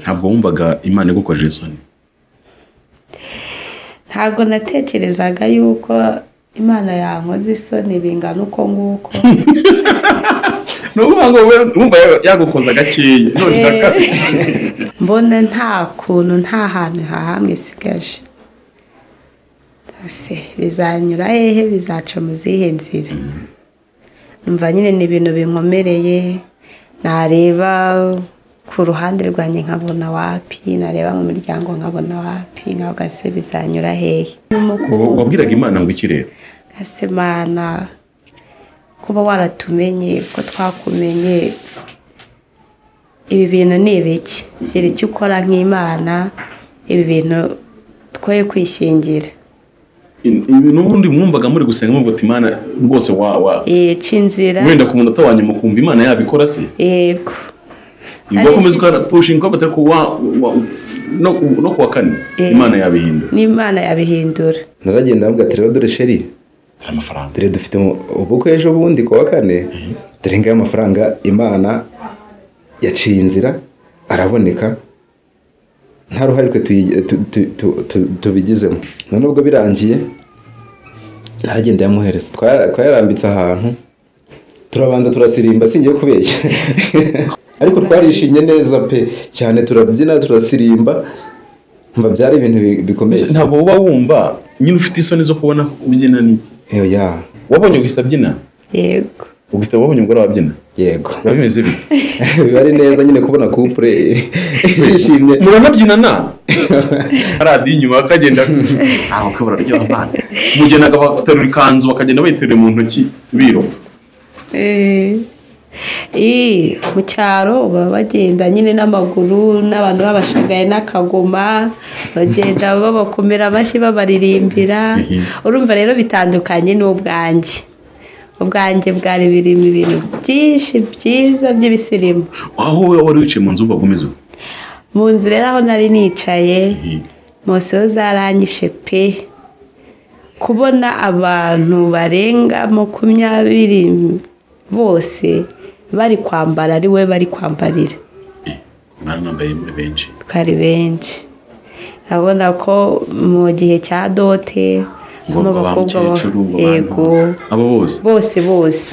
ntabwo wumvaga imana igukojeje isoni ntabwo natekerezaga yuko imana yankoze isoni bingana uko nguko ni ukuvuga ngo wowe wumva yagukoza gakeya none urakabije mbona nta kuntu nta hantu hahamwe isigaje ese bizanyura hehe bizaca mu zihe nzira numva nyine ni ibintu binkomereye nareba ku ruhande rwanjye nkabona wapi nareba mu miryango nkabona wapi nkavuga se bizanyura hehe wabwiraga imana ngo iki rero Gasemana kuba waratumenye ko twakumenye ibi bintu ni ibiki gira icyo ukora nk'imana ibi bintu twoye kwishingira n'ubundi mwumvaga muri gusenga muvuga ati imana rwose wa wa Eh, cy'inzira wenda ku munota wa nyuma ukumva imana yabikora se yego ugakomeza ukarapushinga batari ku wa wa- no ku- no ku wa kane Eh. imana yabihindura n'imana yabihindura ntaragenda nabwo ati rero dore sheri hari amafaranga dore dufite mu- ubukwe ejo bundi ku wa kane dore ngaya amafaranga imana yaciye inzira araboneka nta ruhare twe tuyi- tu- tu- tu- tu- tubigizemo none ubwo birangiye aragenda yamuhereza Twa- twayarambitse ahantu turabanza turasirimba singiye kubeshya ariko twarishimye neza pe cyane turabyina turasirimba mba byari ibintu bi- bikomeye ntabwo uba wumva nyine ufite isoni zo kubona ubyina n'iki Oya, wabonye gusa abyina yego gusa wabonye umugore wabyina yego biba bimeze bite biba ari neza nyine kubona kupure yishimye muranabyina na radiyo inyuma bakagenda aho kabura ryo abana mugena bagaterura ikanzu bakagenda bayiteruye mu ntoki biroba Eh, eh, mu cyaro baba bagenda nyine n'amaguru n'abantu babashagaye n'akagoma bagenda babakomera amashyi babaririmbira urumva rero bitandukanye n'ubwanjye ubwanjye bwari birimo ibintu byinshi byiza by'ibisirimu aho wowe wari wicaye mu nzu uvuga umeze uko mu nzu rero aho nari nicaye moseho zaranyishe pe kubona abantu barenga makumyabiri bose bari kwambara ari we bari kwambarira mwana mwambaye muri benshi twari benshi urabona ko mu gihe cya dote harimo ngombwa ba abakobwa bo- mukecuru ngo abantu yego bose. abo bose bose bose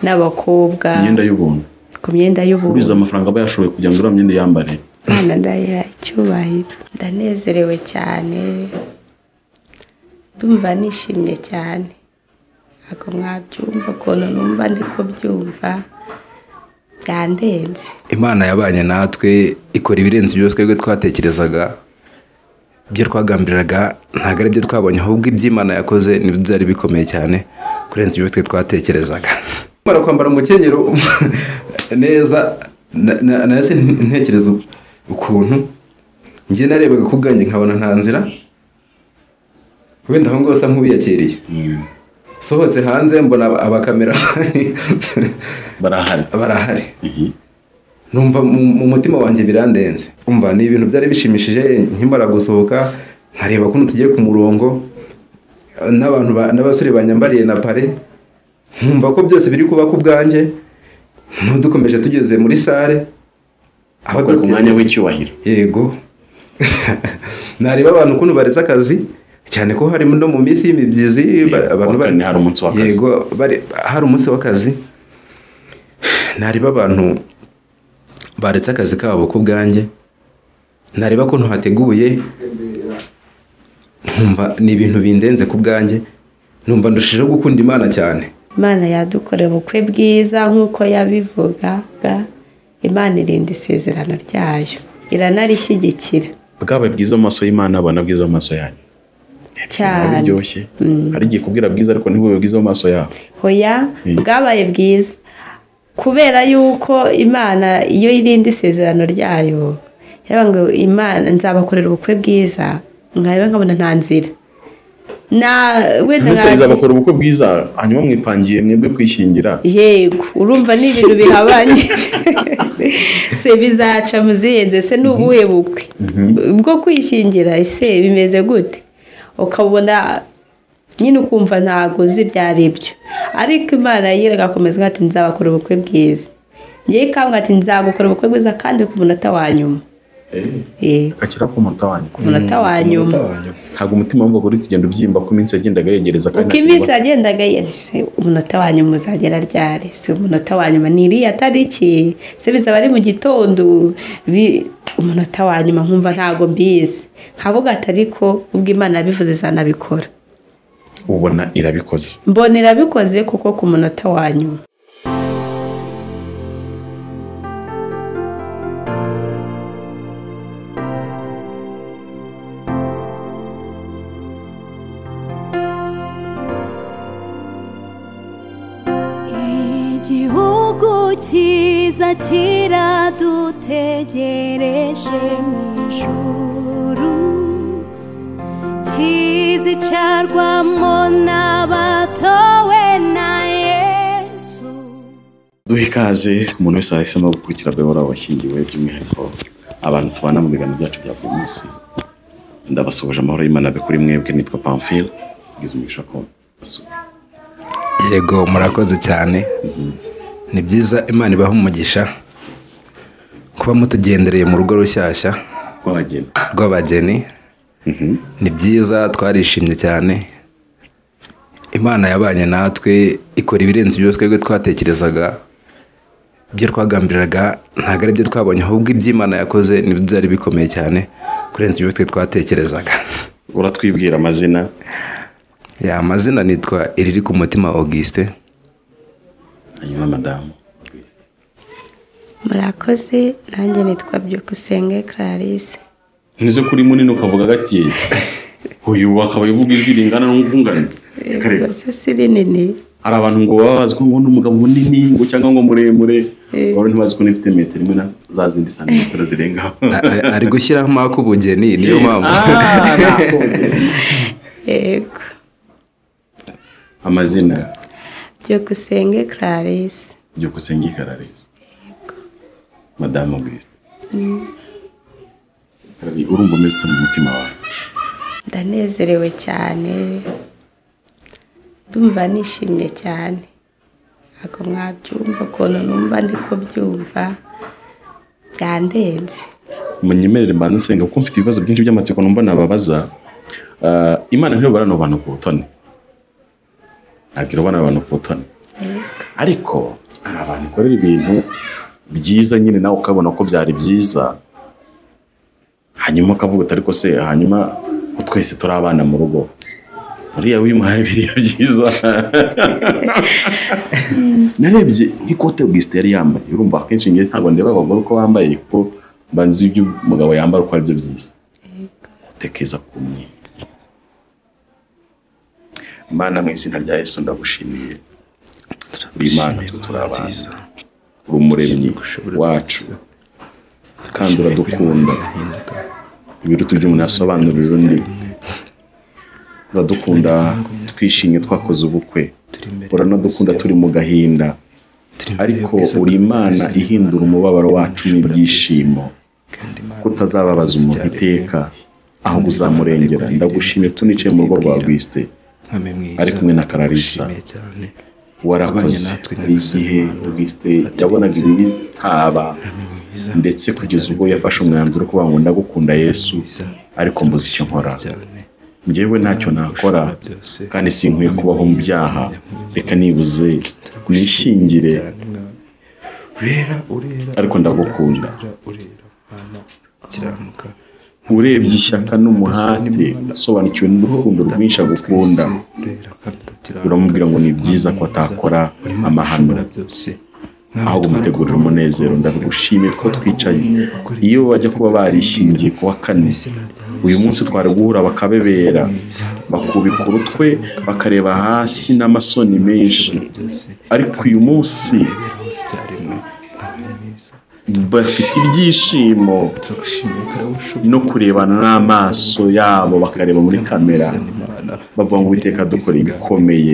n'abakobwa imyenda y'ubuntu ku myenda y'ubururu uriza amafaranga aba yashoboye kugira ngo uriya myenda yambare Imana ndayiha icyubahiro ndanezerewe cyane ndumva nishimye cyane ntabwo mwabyumva ukuntu numva ndi kubyumva byandenze imana yabanye natwe ikora ibirenze ibyo twebwe twatekerezaga ibyo twagambiriraga ntabwo ari byo twabonye ahubwo iby'imana yakoze nibyo byari bikomeye cyane kurenza ibyo twe twatekerezaga mara kwambara umukenyero neza na- na- nayo se ntekereza ukuntu njye narebaga ku bwanjye nkabona nta nzira wenda aho ngaho usa nk'ubiyakiriye sohotse hanze mbona aba- abakamera barahari barahari Ihi. numva mu mu mutima wanjye birandenze umva ni ibintu byari bishimishije nkimara gusohoka nkareba ukuntu tugiye ku murongo n'abantu ba- n'abasore banyambariye na pare nkumva ko byose biri kuba ku bwanjye dukomeje tugeze muri sare aho bari ku dogiteri- mwanya w'icyubahiro yego nareba abantu ukuntu baretse akazi cyane ko harimo no mu minsi y'imibyizi ba- Yego, abantu wa kane hari umunsi w'akazi. yego bari- hari umunsi w'akazi nareba abantu baretse akazi kabo ku bwanjye nareba ko ntuhateguye nkumva ni ibintu bindenze ku bwanjye numva ndushijeho gukunda imana cyane imana yadukorera ubukwe bwiza nk'uko yabivugaga imana irinda isezerano ryayo iranarishyigikira bwabaye bwiza mu maso y'imana abana bwiza mu maso yanyu biba cyane biryoshye hari igihe kubwira bwiza ariko ntibube bwiza mu maso yabo hoya Mm. bwabaye bwiza kubera yuko imana iyo irinda isezerano ryayo yaba ngo imana nzabakorera ubukwe bwiza nkareba nkabona nta nzira na wenda mbese nka- bizabakora ubukwe bwiza hanyuma mwipangiye mwebwe kwishyingira yego urumva ni ibintu bihabanye se bizaca mu zihenze se ni ubuhe bukwe bwo kwishingira ese bimeze gute ukabona nyine ukumva ntabwo uzi ibyo ari byo ariko imana yera agakomeza ati nzabakora ubukwe bwiza ngewe ikambwira ati nzagukora ubukwe bwiza kandi ku munota wa nyuma Eh, kakira k'umunota wanyu umunota wa nyuma Umunota wa nyuma. ntabwo umutima wumva uri kugenda ubyimba ko iminsi yagendaga yegereza uko nta iminsi kibazo. yagendaga yahise umunota wa nyuma uzagera ryari si umunota wa nyuma ni iriya tariki se bizaba ari mu gitondo bi- umunota wa nyuma nkumva ntago mbizi nkavuga ati ariko ubwo imana yabivuze izanabikora ubona irabikoze mbona irabikoze kuko ku munota wa nyuma igihugu cyiza kiradutegereje mu ijuru kizicarwamo n'abatowe na yesu duha ikaze umuntu wese wahisemo gukurikira bebo abashyingiwe by'umwihariko abantu tubana mu biganiro byacu bya buri munsi ndabasuhuje amahoro y'imana abe kuri mwebwe nitwa pamfile tugize umugisha ko basuye yego murakoze cyane ni byiza imana ibaha umugisha kuba mutugendereye mu rugo rushyashya rw'abageni rw'abageni ni byiza twarishimye cyane imana yabanye natwe ikora ibirenze ibyo twebwe twatekerezaga ibyo twagambiriraga ntabwo ari byo twabonye ahubwo iby'imana yakoze nibyo byari bikomeye cyane kurenza ibyo twe twatekerezaga uratwibwira amazina ya amazina nitwa iriri ku mutima augustin hanyuma madamu murakoze nanjye nitwa byukusenge clarisse ntuze kuri munini ukavuga gakeya uyu akaba avuga ijwi ringana n'ubwungane Reka reka. rwose si rinini hari abantu ngo baba bazi ko ngo ni umugabo munini ngo cyangwa ngo muremure Eh. wari ntibazi ko nifite metero imwe na za zindi santimetero zirenga A- a- ari gushyiramo ak'ubugeni niyo mpamvu Ah, nakongera. yego amazina byukusenge clarisse byukusenge kararesi madamu bwite Karari, urumva umeze ute mu mutima wawe ndanezerewe cyane ndumva nishimye cyane ntabwo mwabyumva ukuntu numva ndi kubyumva byandenze munyemerere mbanza nsenga kuko mfite ibibazo byinshi by'amatsiko numva nababaza Ah, imana ntiyobora no abantu ku butoni ntabwo irobana abantu ku butoni ariko hari abantu ikorera ibintu byiza nyine nawe ukabona ko byari byiza hanyuma ukavuga uti ariko se hanyuma ko twese turi abana mu rugo uriya wimuhaye biriya byiza narebye nk'ikote bwisite yari yambaye urumva akenshi ngewe ntabwo ndeba abagore uko bambaye kuko mba nzi ibyo umugabo yambara uko aribyo byiza gutekereza ku mweru imana mu izina rya yesu ndagushimiye uri imana twe turi abantu uri umuremyi wacu kandi uradukunda ibiruta ibyo umuntu yasobanurira undi uradukunda twishimye twakoze ubukwe uranadukunda turi mu gahinda ariko uri imana ihindura umubabaro wacu n'ibyishimo kutazababaza umuntu iteka ahubwo uzamurengera ndagushimiye tunicaye mu rugo rwa Bwisite ari kumwe na Kararisa warakoze hari igihe Bwisite yabonaga ibitaba ndetse kugeza ubwo yafashe umwanzuro wo kuvuga ngo ndagukunda Yesu ariko mbuze icyo nkora njyewe ntacyo nakora kandi sinkwiye kubaho mu byaha reka nibuze nishingire ariko ndagukunda urebye ishyaka n'umuhate usobanukiwe n'urukundo rwinshi agukunda uramubwira ngo ni byiza ko atakora amahano aho kumutegurira umunezero ndagushimiye ko twicaye iyo bajya kuba barishingiye ku wa kane uyu munsi twari guhura bakabebera bakubika urutwe bakareba hasi n'amasoni menshi ariko uyu munsi bafite ibyishimo no kurebana n'amaso yabo bakareba muri kamera bavuga ngo uwiteka dukora ibikomeye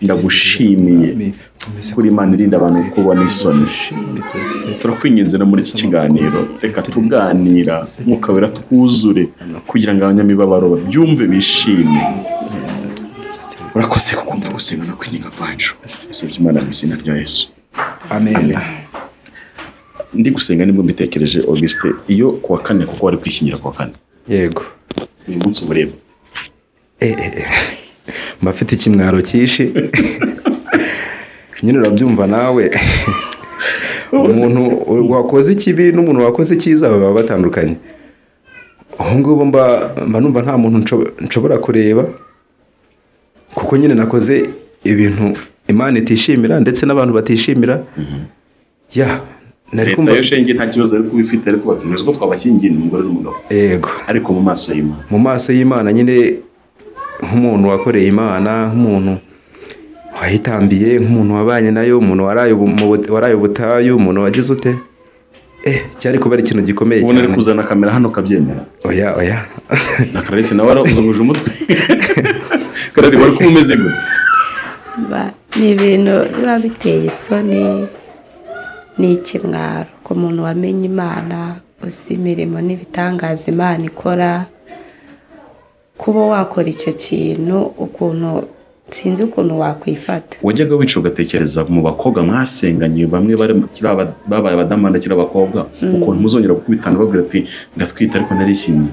ndagushimiye kuri imana irinda abantu kubona isoni turakwinginze no muri iki kiganiro reka tuganira umwuka wera twuzure kugira ngo abanyamibabaro babyumve bishime urakoze kukumva gusenga no kwinginga kwacu usibye imana mu izina rya yesu amen ndi gusenga nibwo mbitekereje augusite iyo kuwa kane kuko wari kwishyingira kuwa kane yego uyu munsi ubureba mba afite ikimwaro cyinshi nyine urabyumva nawe umuntu wakoze ikibi n'umuntu wakoze icyiza baba batandukanye ubu ngubu mba mba numva nta muntu nshobo- nshobora kureba kuko nyine nakoze ibintu imana itishimira ndetse n'abantu batishimira ya nari leta kumva yo shenge nta kibazo yari kuba ifite ariko batumeze ko twabashyingiye ni umugore n'umugabo yego ariko mu maso y'imana mu maso y'imana nyine nk'umuntu wakoreye imana nk'umuntu wayitambiye nk'umuntu wabanye nayo umuntu waraye ubu- mu bu- waraye ubutayu umuntu wagize ute eh cyari kuba ari ikintu gikomeye ubona ari cyane kuzana kamera hano ukabyemera oya oya na kararetse nawe warazunguje umutwe karari wari kuba umeze gute Ba- ni ibintu biba biteye isoni ni ikimwaro ku muntu wamenye imana uzi imirimo n'ibitangaza imana ikora kuba wakora icyo kintu ukuntu sinzi ukuntu wakwifata wajyaga wica ugatekereza mu bakobwa mwasenganye bamwe bari- kiriya ba- babaye abadamana kiri abakobwa ukuntu muzongera gukubitana babwira ati ndatwite ariko narishimye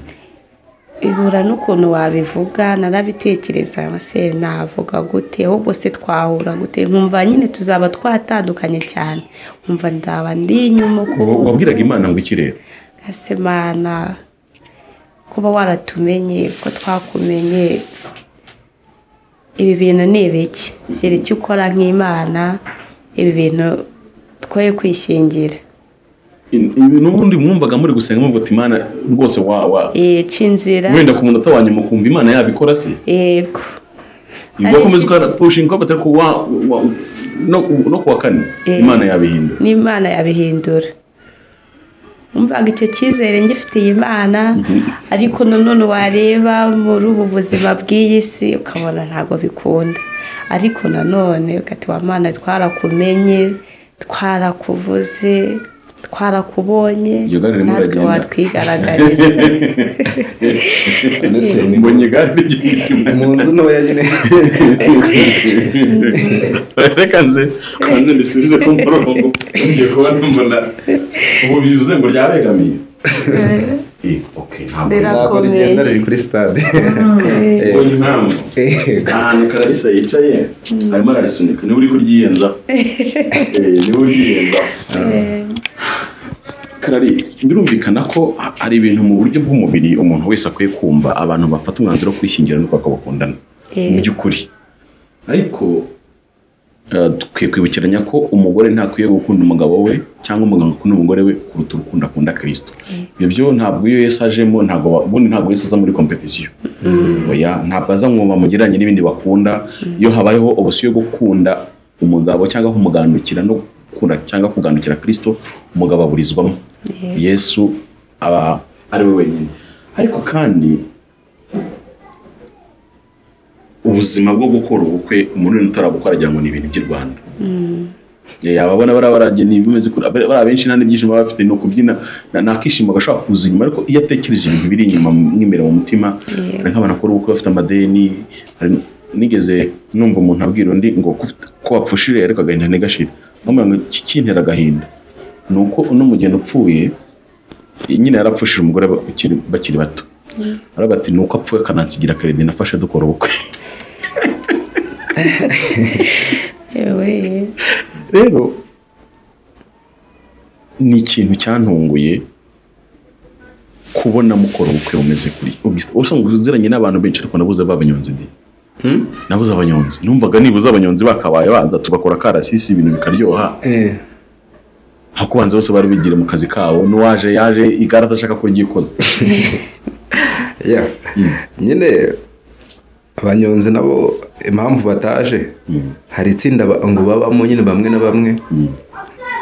bihura n'ukuntu wabivuga narabitekereza se navuga gute ahubwo se twahura gute nkumva nyine tuzaba twatandukanye cyane nkumva ndaba ndi inyuma ukuntu Wa- wabwiraga imana ngo iki rero Gasemana kuba waratumenye ko twakumenye ibi bintu ni ibiki gira icyo ukora nk'imana ibi bintu twoye kwishingira In- in- n'ubundi mwumvaga muri gusenga muvuga ati imana rwose wa wa Eh, ca inzira wenda ku munota wa nyuma ukumva imana yabikora se yego ubwo komeza ukapushinga ugafata ariko wa wa- no no kuwa kane Eh. imana yabihindura n'imana yabihindura umvaga icyo cyizere ngifitiye imana ariko nanone wareba muri ubu buzima bw'iyi si ukabona ntabwo bikunda ariko nanone ugati wa mana twarakumenye twarakuvuze twarakubonye Iryo gare ririmo natwe riragenda. watwigaragariza mbonye gare ry'igihugu mu nzu ntoya nyine reka nze nze mbisubize ku murongo ngiye kuba mbona ubu bivuze ngo ryabegamiye Eh, okay, ntabwo Ndera- ntabwo rigenda riri kuri stade mbonye impamvu Yego. ahantu kararisa yicaye arimo ararisunika niba uri kuryiyenzaho Eh, niba uri kuryiyenzaho karari birumvikana ko ha- hari ibintu mu buryo bw'umubiri umuntu wese akwiye kumva abantu bafata umwanzuro wo kwishyingira nuko bakabakundana Eh. mu by'ukuri ariko eh, dukwiye kwibukiranya ko umugore ntakwiye gukunda umugabo we cyangwa umugabo akunda umugore we kuruta urukundo akunda kirisito ibyo byo ntabwo iyo yesu ajemo ntabwo ba- ubundi ntabwo yesu aza muri kompetisiyo oya ntabwo aza ngo bamugereranye n'ibindi bakunda iyo habayeho ubusi yo gukunda umugabo cyangwa kumugandukira no gukunda cyangwa kugandukira kirisito umugabo aburizwamo yesu aba ari we wenyine ariko kandi ubuzima bwo gukora ubukwe umuntu wenda utarabukora agira ngo ni ibintu by'i rwanda Yeah, ababona bariya barageni bimeze kure bari- bariya benshi nta n'ibyishimo baba bafite ni ukubyina na- nta kishimo gashobora kuza inyuma ariko iyo atekereje ibintu biri inyuma mwimera mu mutima hari nk'abantu bakora ubukwe bafite amadeni hari- nigeze numva umuntu abwira undi ngo ko ufite- ko wapfushire ariko agahinda ntigashire amubwira ngo iki kintera agahinda ni uko uno mugeni upfuye nyine yarapfushije umugore bakiri bakiri bato aravuga ati ni uko apfuye akanansigira keredi nafashe dukora ubukwe yewe rero ni ikintu cyantunguye kubona mukora ubukwe bumeze kuri usanga uziranye n'abantu benshi ariko nabuze b'abanyonzi ndi nabuze abanyonzi numvaga nibuze abanyonzi bakabaye baza tugakora karasisi ibintu bikaryoha Eh, ariko banza bose bari bigire mu kazi kabo n'uwaje yaje igare adashaka ko ryikoze ya nyine abanyonzi nabo impamvu bataje hari itsinda ba- ngo babamo nyine bamwe na bamwe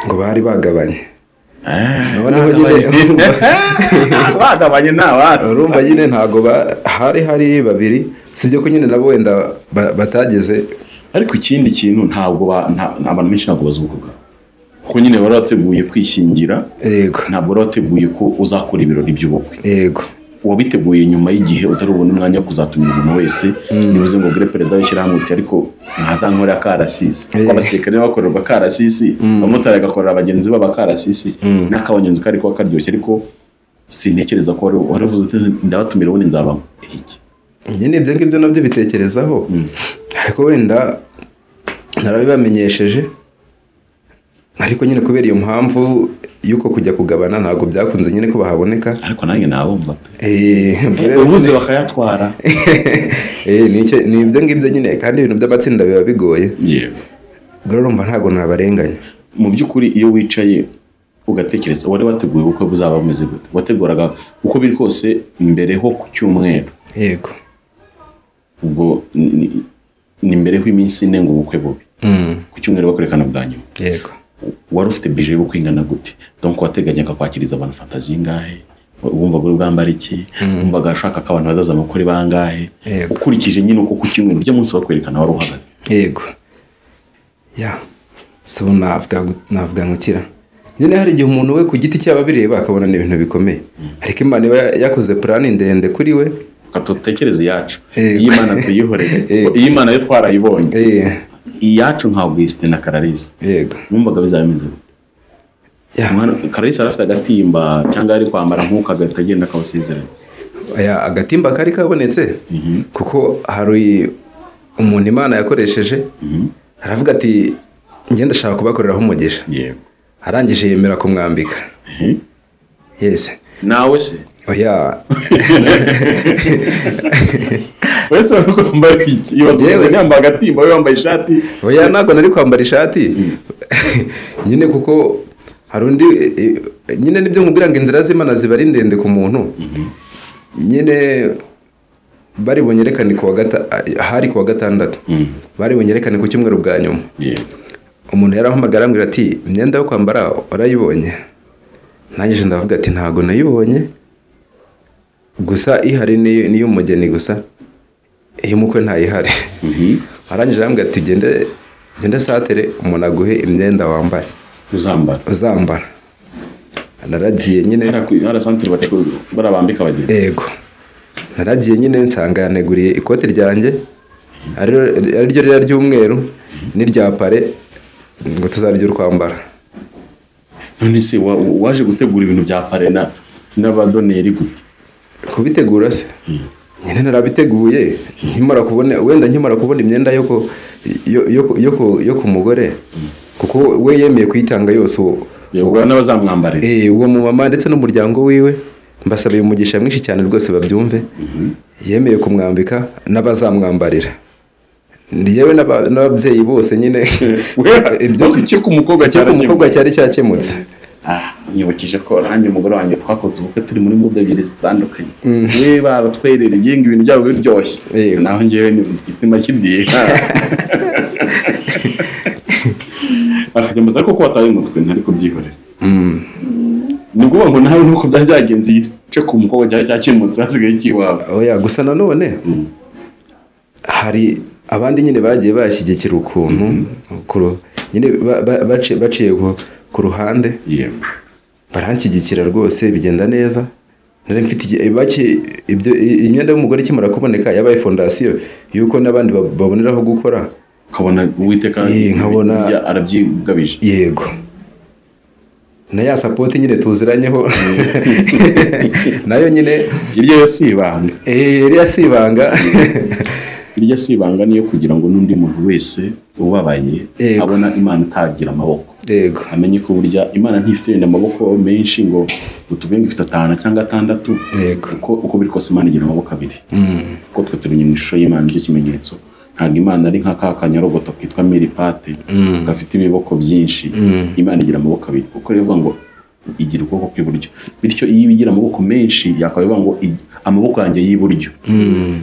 ngo bari bagabanye noneho nyine bagabanye ni abazi urumva nyine ntabwo ba- hari hari babiri sibyo ko nyine nabo wenda ba- batageze ariko ikindi kintu ntabwo ba- nta- nta- abantu benshi ntabwo bazi ubukwe bwabo kuko nyine bari bateguye kwishyingira yego ntabwo wari wateguye ko uzakora ibirori by'ubukwe yego wabiteguye nyuma y'igihe utari bubone umwanya wo kuzatumira umuntu wese nibuze ngo ubwire perezida w'ishyirahamwe uti ariko ntazankore akarasisi kuko abasirikare bakorerwa akarasisi abamotari bagakorera bagenzi babo akarasisi n'akabanyonzi kari kuba karyoshye ariko sintekereza ko wari- wari uvuze uti ndabatumira ubundi nzabamo iki njye ni ibyo ngibyo nabyo bitekerezaho ariko wenda narabibamenyesheje ariko nyine kubera iyo mpamvu y'uko kujya kugabana ntabwo byakunze nyine ko bahaboneka ariko nanjye nabumva pe Eh, rero- ubuze bakayatwara Eh, ni icyo- ni ibyo ngibyo nyine kandi ibintu by'amatsinda biba bigoye yewe ubwo rero urumva ntabwo nabarenganya mu by'ukuri iyo wicaye ugatekereza wari wateguye ubukwe buzaba bumeze gute wateguraga uko biri kose mbere ho ku cyumweru yego ubwo ni- ni- ni mbere y'iminsi ine ngo ubukwe bube Mm, ku cyumweru bakurekana bwa nyuma yego wari ufite bije y'ubukwe ingana gute donc wateganyaga kwakiriza abantu fantasi ingahe wumvaga uri bwambara iki wumvaga ashaka ko abantu bazaza mukuri bangahe Yego. ukurikije nyine uko ku cyumweru ujya munsi bakwerekana wari uhagaze yego ya so navuga ngo- navuga nkukira nyine hari igihe umuntu we ku giti cyaba bireba akabona ni ibintu bikomeye ariko imana iba yakoze purani ndende kuri we Reka tutekereze iyacu Yego. iyo imana tuyihoreye Yego. iyo imana yo twarayibonye Eh, iyacu nka Augustin na Kararisi yego numvaga bizaba bimeze gute Ya, Umwana- Kararisi yari afite agatimba cyangwa yari kwambara nk'uko agahita agenda akabasezeranya aya agatimba kari kabonetse kuko hari umuntu imana yakoresheje aravuga ati njye ndashaka kubakoreraho umugisha yewe arangije yemera kumwambika Mhm. yesi nawe se oya wese wari kwambara iki ibaze Yewe umuntu se. yambaye agatimba we wambaye ishati oya ntabwo nari kwambara ishati nyine kuko hari undi eh, eh, nyine nibyo nkubwira ngo inzira z'imana ziba ari ndende ku muntu nyine bari bunyerekane ku wa gata hari ku wa gatandatu bari bunyerekane ku cyumweru bwa nyuma yewe umuntu yarahamagara ambwira ati imyenda yo kwambara warayibonye nanjye ndavuga ati ntabwo nayibonye gusa ihari ni iy'umugeni gusa iy'umukwe ntayihari Mhm. arangije arambwira ati gende gende satere umuntu aguhe imyenda wambara uzambara uzambara naragiye nyine Hariya ku- hariya santire bacuruza bariya bambika abagenzi yego naragiye nyine nsanga yaneguriye ikoti ryanjye ari- ariryo rira ry'umweru n'irya pare ngo tuzaryo urwambara none se wa- waje gutegura ibintu bya parena n'abadoneri gute kubitegura se nyine narabiteguye nkimara kubona wenda nkimara kubona imyenda yo ku yo- yo ku- yo ku- yo ku mugore kuko we yemeye kuyitanga yose uwo yewe n'abazamwambarira Eh, uwo mumama ndetse n'umuryango wiwe mbasabiye umugisha mwinshi cyane rwose babyumve yemeye kumwambika n'abazamwambarira Ni yewe n'aba- n'ababyeyi bose nyine ibyo ibyo icyo ku mukobwa cyo ku cyarakemuye. mukobwa cyari cyakemutse Ah, nyibukije ko nanjye umugore wanjye twakoze ubukwe turi muri muda ebyiri zitandukanye niba baratwerereye ngo ibintu byabo biryoshye Yego. naho ngewe ni igitima cy'indiga afite amazi ariko ko wataye umutwe ntari kubyihorera ni ukuvuga ngo nawe nuko byari byagenze igice ku mukobwa cyari cyakemutse hasigaye ikiwabo oya gusa nanone hari abandi nyine bagiye bashyigikira ukuntu ku ru- nyine ba- ba- baci- baciye ku- ku ruhande yewe baranshyigikira rwose bigenda neza nari mfite igi- baki- ibyo- i- imyenda y'umugore ikimara kuboneka yabaye fondasiyo y'uko n'abandi ba- baboneraho gukora ukabona uwiteka Eh, nkabona- ibyo arabyigabije yego na ya sapoti nyine tuziranyeho nayo nyine iryo yo si ibanga eh, iriya si ibanga iryo si ibanga niyo kugira ngo n'undi muntu wese ubabaye Yego. abona imana itagira amaboko yego amenye ko burya imana ntifite wenda amaboko menshi ngo utuvuge ngo ifite atanu cyangwa atandatu Yego. uko, uko biri kose imana igira amaboko abiri kuko twe turi mu ishusho y'imana nicyo kimenyetso ntabwo imana ari nka ka kanyarogoto kitwa miripate gafite ibiboko byinshi imana igira amaboko abiri kuko rero ivuga ngo igira ukuboko kw'iburyo bityo iyo iba igira amaboko menshi yakaba ivuga ngo "Igi- amaboko yanjye y'iburyo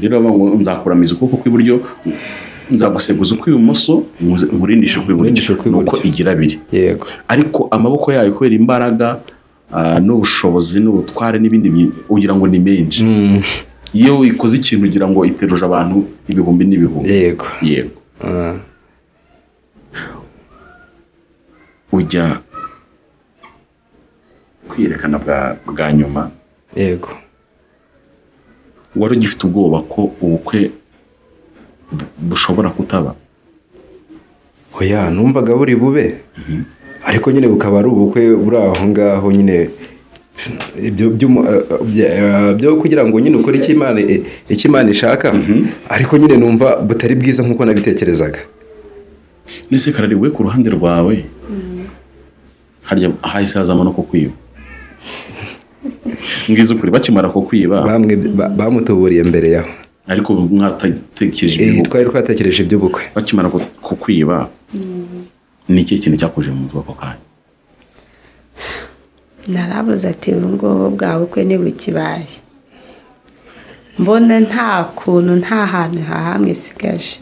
rero bavuga ngo nzakuramiza ukuboko kw'iburyo nzaguseguza ukw'ibumoso nkuze- nkurindishe Nkurindishe ukw'iburyo ni ukw'iburyo. uko igira abiri yego ariko amaboko yayo kubera imbaraga ah, n'ubushobozi n'ubutware n'ibindi byi- ugira ngo ni menshi iyo ikoze ikintu ugira ngo iteruje abantu ibihumbi n'ibihumbi yego yego Ah. ujya kwiyerekana bwa bwa nyuma yego wari ugifite ubwoba ko ubukwe bu- bushobora kutaba oya numvaga buri bube ariko nyine bukaba ari ubukwe buri aho ngaho nyine ibyo by'umu- eh, bya- eh, byo kugira ngo nyine ukore icyo Imana- eh, icyo imana ishaka ariko nyine numva butari bwiza nk'uko nabitekerezaga nese karari we ku ruhande rwawe harya hahise hazamo no kukwiba ngize ukuri bakimara kukwiba bamwe ba- bamutuburiye mbere yaho ariko ubu mwaratekereje Eh, ibihugu twari twatekereje iby'ubukwe bakimara ku- kukwiba ni ikihe kintu cyakuje mu mutwe ako kanya narabuze ati ubu ngubu bwa bukwe ntibukibaye mbona nta kuntu nta hantu hahamwe isigaje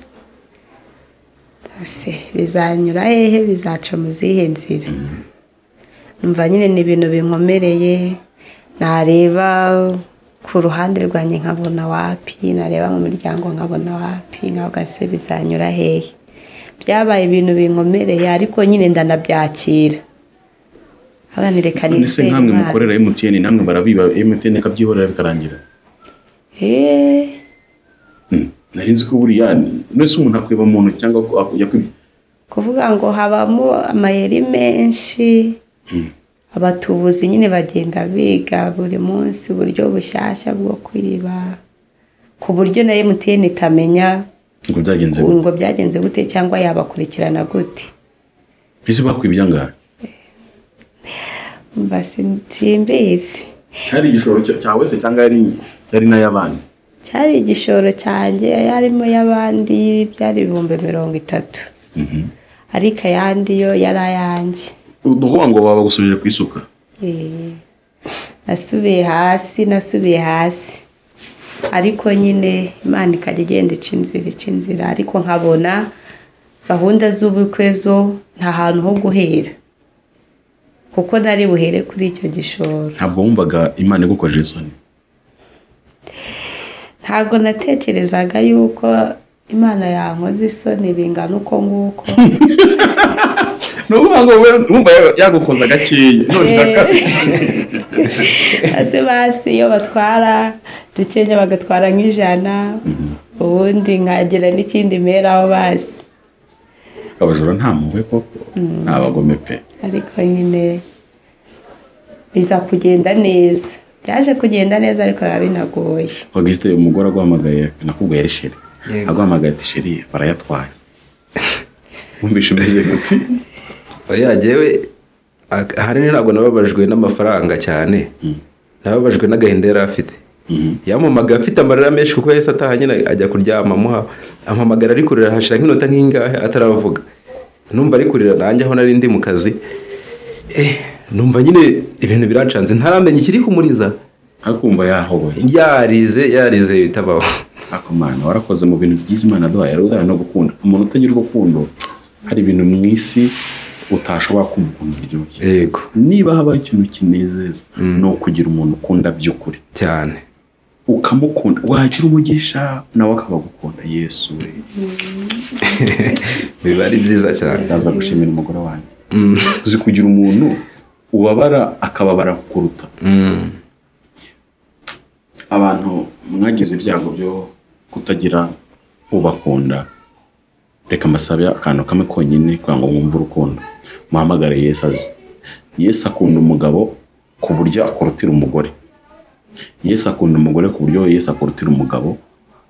ese bizanyura hehe bizaca mu zihe nzira numva nyine ni ibintu binkomereye nareba ku ruhande rwanjye nkabona wapi nareba mu miryango nkabona wapi nkavuga se bizanyura hehe byabaye ibintu binkomereye ariko nyine ndanabyakira abana reka nese nizere nk'amwe Imana. mukorera emutiyeni namwe barabiba emutiyeni ikabyihorera bikarangira Eh, Mm. nari nzi ko buriya nese umuntu akwiba mu ntoki cyangwa ko ako- yakwibye kuvuga ngo habamo amayeri menshi abatubuzi nyine bagenda biga buri munsi uburyo bushyashya bwo kwiba ku buryo na emutiyeni itamenya ngo byagenze gute? ngo byagenze gute cyangwa yabakurikirana gute ese bakwibye angahe mba sin- simbizi cyari igishoro cya- cyawe se cyangwa yari yari n'ay'abandi cyari igishoro cyanjye yarimo y'abandi byari ibihumbi mirongo itatu ariko ayandi yo yari ayanjye ukuvuga ngo babagusubije ku isuka Eh, nasubiye hasi nasubiye hasi ariko nyine imana ikajya igenda ica inzira ica inzira ariko nkabona gahunda z'ubukwe zo nta hantu ho guhera kuko nari buhere kuri icyo gishoro ntabwo wumvaga imana igukojeje isoni ntabwo natekerezaga yuko imana yankoze isoni bingana uko nguko ni ukuvuga ngo we wumva ya- yagukoza gakeya none ntaka- hasi basi iyo batwara dukenya bagatwara nk'ijana ubundi nkagira n'ikindi meraho basi abajura nta mpuhwe koko ni abagome pe ariko nyine biza kugenda neza byaje kugenda neza ariko biba binagoye augustin umugore aguhamagaye nakubwiye ari sheri Yego. aguhamagaye ati sheri barayatwaye wumvishe umeze gute oya jyewe ak- ahanini ntabwo nababajwe n'amafaranga cyane nababajwe n'agahinda yari afite Mhm. yamamaga afite amarira menshi kuko yahise ataha nyine ajya kuryama amuha ampamagara ari kurira hashira nk'inota nk'ingahe ataravuga numva ari kurira nanjye aho nari ndi mu kazi eh, numva nyine ibintu birancanze ntaramenya ikiri kumuriza akumva yahoboye yarize yarize bitabaho ariko mana warakoze mu bintu byiza imana yaduhaye rero udahaye no gukunda umuntu utagira urukundo hari ibintu mu isi utashobora kumva ukuntu biryoshye yego niba habaho ikintu kinezeza ni ukugira umuntu ukunda by'ukuri cyane ukamukunda wagira umugisha nawe akaba agukunda yesu we biba ari byiza cyane ndaza gushimira umugore wanjye uzi kugira umuntu ubabara akababara kuruta Mm. abantu mwagize ibyago byo kutagira ubakunda reka mbasabe akantu kamwe konyine kugira ngo mwumve urukundo muhamagare yesu azi yesu akunda umugabo ku buryo akurutira umugore yesu akunda umugore ku buryo yesu akurutira umugabo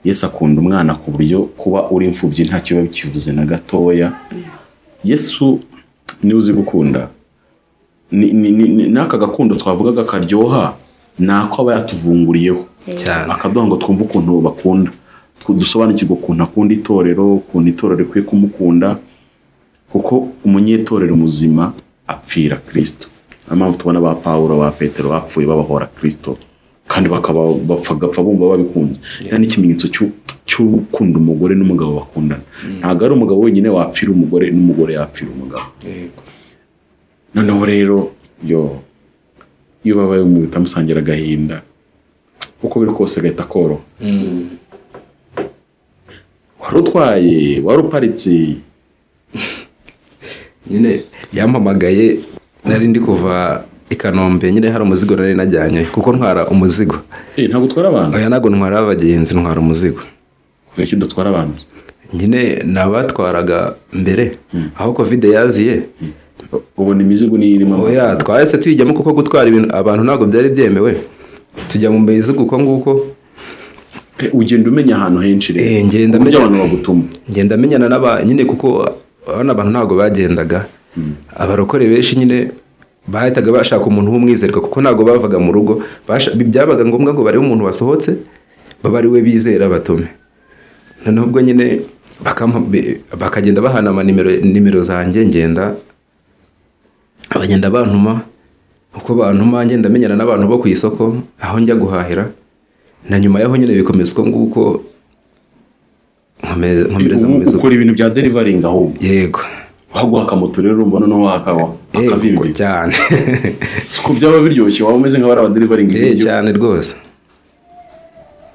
yesu akunda umwana ku buryo kuba uri imfubyi nta kiba bikivuze na gatoya yesu niwe uzi gukunda Ni- ni- ni- ni- n'aka gakundo twavugaga karyoha ni ako aba yatuvunguriyeho cyane akaduha ngo twumve ukuntu bakunda Tw- dusobanukirwe ukuntu akunda itorero ukuntu itorero rikwiye kumukunda kuko umunyetorero muzima apfira kirisito niyo mpamvu tubona ba pawuro ba petero bapfuye babahora kirisito kandi bakaba bapfagapfa bumva babikunze yeah. n'ikimenyetso cy'u- cy'ukunda umugore n'umugabo bakundana ntabwo ari umugabo wenyine wapfira umugore n'umugore yapfira umugabo noneho rero yo iyo babaye umuntu bitamusangira agahinda uko biri kose agahita koroha wari utwaye wari uparitse nyine yampamagaye nari ndi kuva i kanombe nyine hari umuzigo nari najyanye kuko ntwara umuzigo Eh, ntabwo utwara abantu oya ntabwo ntwara abagenzi ntwara umuzigo kubera ko udatwara abantu nyine ni abatwaraga mbere aho kovide yaziye ubona imizigo niyo irimo oya twahise tuyijyamo kuko gutwara ibintu abantu ntabwo byari byemewe tujya mu mizigo uko nguko Eh, ugenda umenya ahantu henshi rero Eh, ngenda uburyo menya. abantu bagutuma ngenda menyana n'aba nyine kuko abana abantu ntabwo bagendaga abarokore benshi nyine bahitaga bashaka umuntu w'umwizerwa kuko ntabwo bavaga mu rugo Basha- byabaga ngombwa ngo barebe umuntu wasohotse babe ari we bizera batume noneho ubwo nyine bakam- be- bakagenda bahana amanimero nimero zanjye ngenda abagenda bantuma uko bantuma ngenda menyana n'abantu bo ku isoko aho njya guhahira na nyuma y'aho nyine bikomeza uko nguko nkomeze- nkomereza mu Ubu mizigo ukora ibintu bya derivaringi ahubwo yego waguha akamoto rero urumva noneho waka- yego wakavimbye cyane si ko byaba biryoshye waba umeze nk'abari abaderivaringi Eh, cyane rwose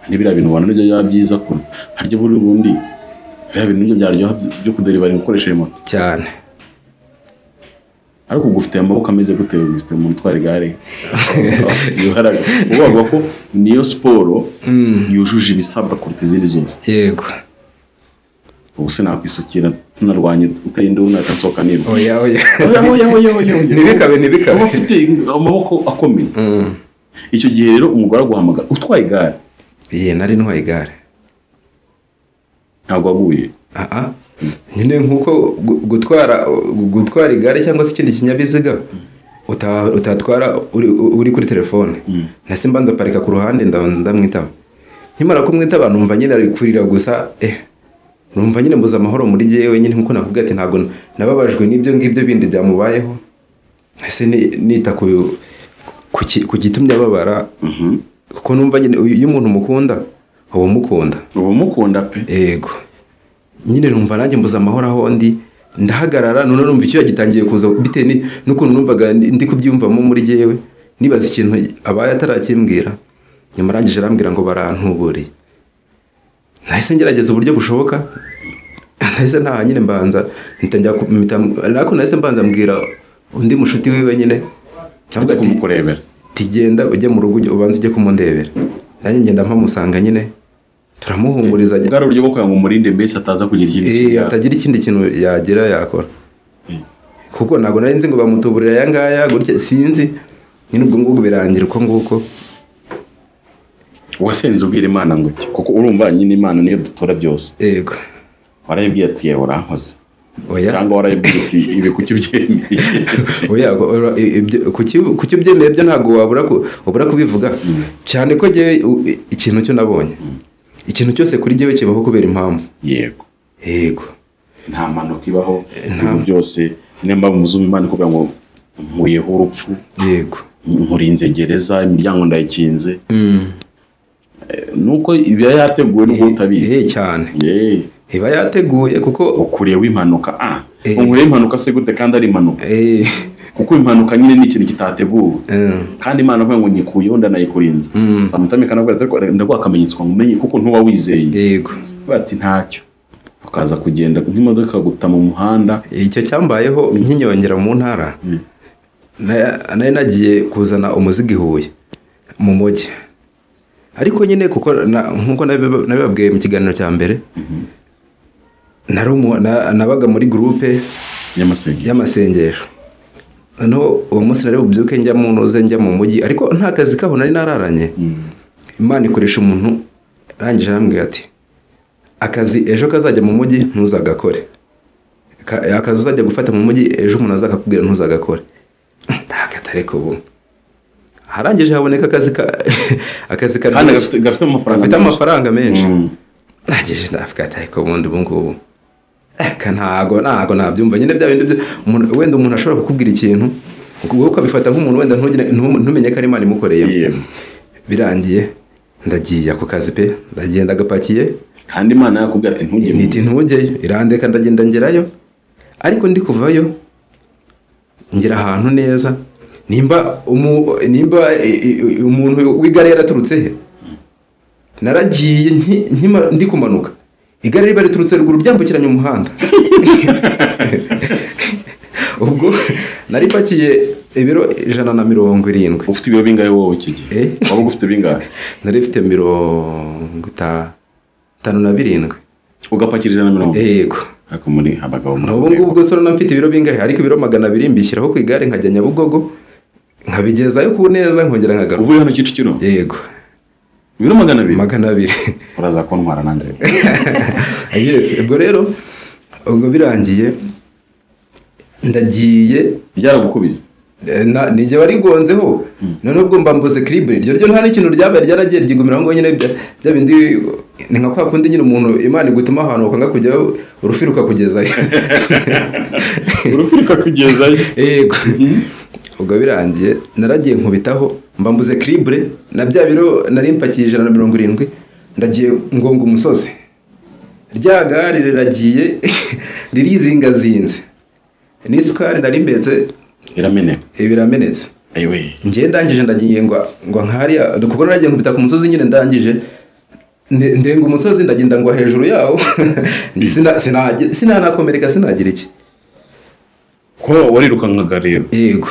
n'ibiriya bintu ubona nibyo byaba byiza ko harya buri bundi biriya bintu nibyo byaryoha byo kuderivaringa ukoresheje moto cyane ariko ubwo ufite amaboko ameze gute ufite umuntu utwara igare Afite imbaraga ubu bavuga ko niyo siporo yujuje ibisabwa kuruta izindi zose yego ubu se nakwisukira tunarwanye utagenda unaka nsohoka niba oya oya Oya, oya, oya, oya, oya. ntibikabe ntibikabe uba ufite amaboko akomeye Mm. icyo gihe rero umugore aguhamagara utwaye igare ye nari ntwaye igare ntabwo waguye aha nyine nk'uko gu- gutwara gu- gutwara igare cyangwa se ikindi kinyabiziga uta- utatwara uri- uri kuri telefone nasi mbanza parika ku ruhande ndabanza ndamwitaba nkimara kumwitaba numva nyine ari kurira gusa eh numva nyine mbuze amahoro muri jyewe nyine nk'uko nakubwiye ati ntabwo nababajwe n'ibyo ngibyo bindi byamubayeho ese ni- nita ku ku ki- ku gitumye ababara kuko numva nyine uyu- iyo umuntu umukunda uba umukunda uba umukunda pe yego nyine numva nanjye mbuze amahoro aho ndi ndahagarara none numva icyuya gitangiye kuza bitewe ni- n'ukuntu numvaga ndi ndi kubyumvamo muri jyewe nibaza ikintu abaye atarakimbwira nyuma arangije arambwira ngo barantuburiye nahise ngerageza uburyo bushoboka nahise nta nyine mbanza mpita njya ku- mpita- ariko nahise mbanza mbwira undi mushuti wiwe nyine ajya ndavuga ati kumukurebera tugenda ujye mu rugo ujye- ubanza ujye kumundebera nanjye ngenda mpamusanga nyine turamuhumuriza bwari uburyo bwo kugira ngo umurinde mbese ataza kugira ikindi kintu Eh, yaba. atagira ikindi kintu yagira yakora Mm. kuko ntabwo nari nzi ngo bamutuburira aya ngaya gutya sinzi nyine ubwo ngubwo birangira uko nguko wasenze ubwira imana ngo iki kuko urumva nyine imana niyo dutora byose yego warayibwiye ati yewe urankoze oya cyangwa warayibwiye uti ibi kuki byemeye oya go- ora- i- ibyo- kuki kuki ubyemeye byo ntabwo wabura ku- wabura kubivuga cyane ko jyewe u- i- ikintu cyo nabonye ikintu cyose kuri jyewe kibaho kubera impamvu yego yego nta mpanuka ibaho ibintu byose niyo mpamvu muzuma imana ikubwira ngo nkuyeho urupfu yego nkurinze gereza imiryango ndayikinze nuko ibiba yateguwe n'ubwo utabizi eh cyane Yeee. iba yateguye kuko ukureyeho impanuka ah Eh. unkureyeho impanuka se gute kandi ari impanuka eh kuko impanuka nyine ni ikintu kitateguwe eh, kandi imana avuga ngo nyikuyeho ndanayikurinze samutami ikanabwira ati "Ariko ndaguha akamenyetso ngo umenye kuko ntuba wizeye yego bati ntacyo ukaza kugenda nk'imodoka ikaguta mu muhanda icyo cyambayeho nkinyongera mu ntara na- nari nagiye kuzana umuzigo i huye mu mujyi ariko nyine kuko na- nk'uko nabiba- nabibabwiye mu kiganiro cya mbere nari umu- na- nabaga muri gurupe y'amasengero y'amasengesho noneho uwo munsi nari bubyuke njya mu ntuze njya mu mujyi ariko nta kazi kaho nari nararanye imana ikoresha umuntu arangije arambwira ati akazi ejo kazajya mu mujyi ntuzagakore Ka- akazi uzajya gufata mu mujyi ejo umuntu azakakubwira ntuzagakore ntagatare ubu harangije haboneka akazi ka akazi kandi gafite karyoshye gafite amafaranga gafite menshi. amafaranga menshi Mm. nangije ndavuga ati ariko ubundi ubu ngubu aka ntago ntago nabyumva nyine bya bindi byo- umuntu- wenda umuntu ashobora kukubwira ikintu wowe ukabifata nk'umuntu wenda ntugire- ntum- ntumenye ko ari imana imukoreyemo Yego. birangiye ndagiye ako kazi pe ndagenda agapakiye kandi imana yakubwira ati ntujye mu niti ntujyeyo irandeka ndagenda ngerayo ariko ndi kuvayo ngera ahantu neza nimba umu- nimba i- i- umuntu w'igare yaraturutse he naragiye nki- nkimara- ndi kumanuka igare riba riturutse ruguru ryambukiranya umuhanda ubwo nari pakiye ibiro ijana na mirongo irindwi ufite ibiro bingahe wowe iki gihe Eh? waba ufite bingahe nari mfite mirongo itanu na birindwi ugapakira ijana na mirongo yego ariko muri abagabo muri ubu ngubu ubwo sora mfite ibiro bingahe ariko ibiro magana abiri mbishyiraho ku igare nkajya nyabugogo nkabigezayo ku neza nkongera nkagaruka uvuye hano kicukiro yego biro magana abiri magana abiri uraza kuntwara nanjye yes ubwo rero ubwo birangiye ndagiye byaragukubise eh, na- ni jye warigonzeho noneho ubwo mbambuze kiribure iryo ryo nta n'ikintu ryabaye ryaragiye ryigumiraho ngo nyine bya- bya bindi ni nka kwa kundi nyine umuntu imana igutuma ahantu ukanga kujyayo urufi rukakugezayo urufirika kugezayo yego ubwo birangiye naragiye nkubitaho mbambuze kiribure na bya biro nari mpakiye ijana na mirongo irindwi ndagiye ngonga umusozi rya gare riragiye ririzingazinze n'isukari nari mbetse irameneka biramenetse ayiwe ngiye ndangije ndagiye ngo ngo nkariya kuko naragiye nkubita ku musozi nyine ndangije nde- ndenga umusozi ndagenda ngwa hejuru yawo Sina- sinagi- sinanakomereka sinagira iki ko warirukankaga rero yego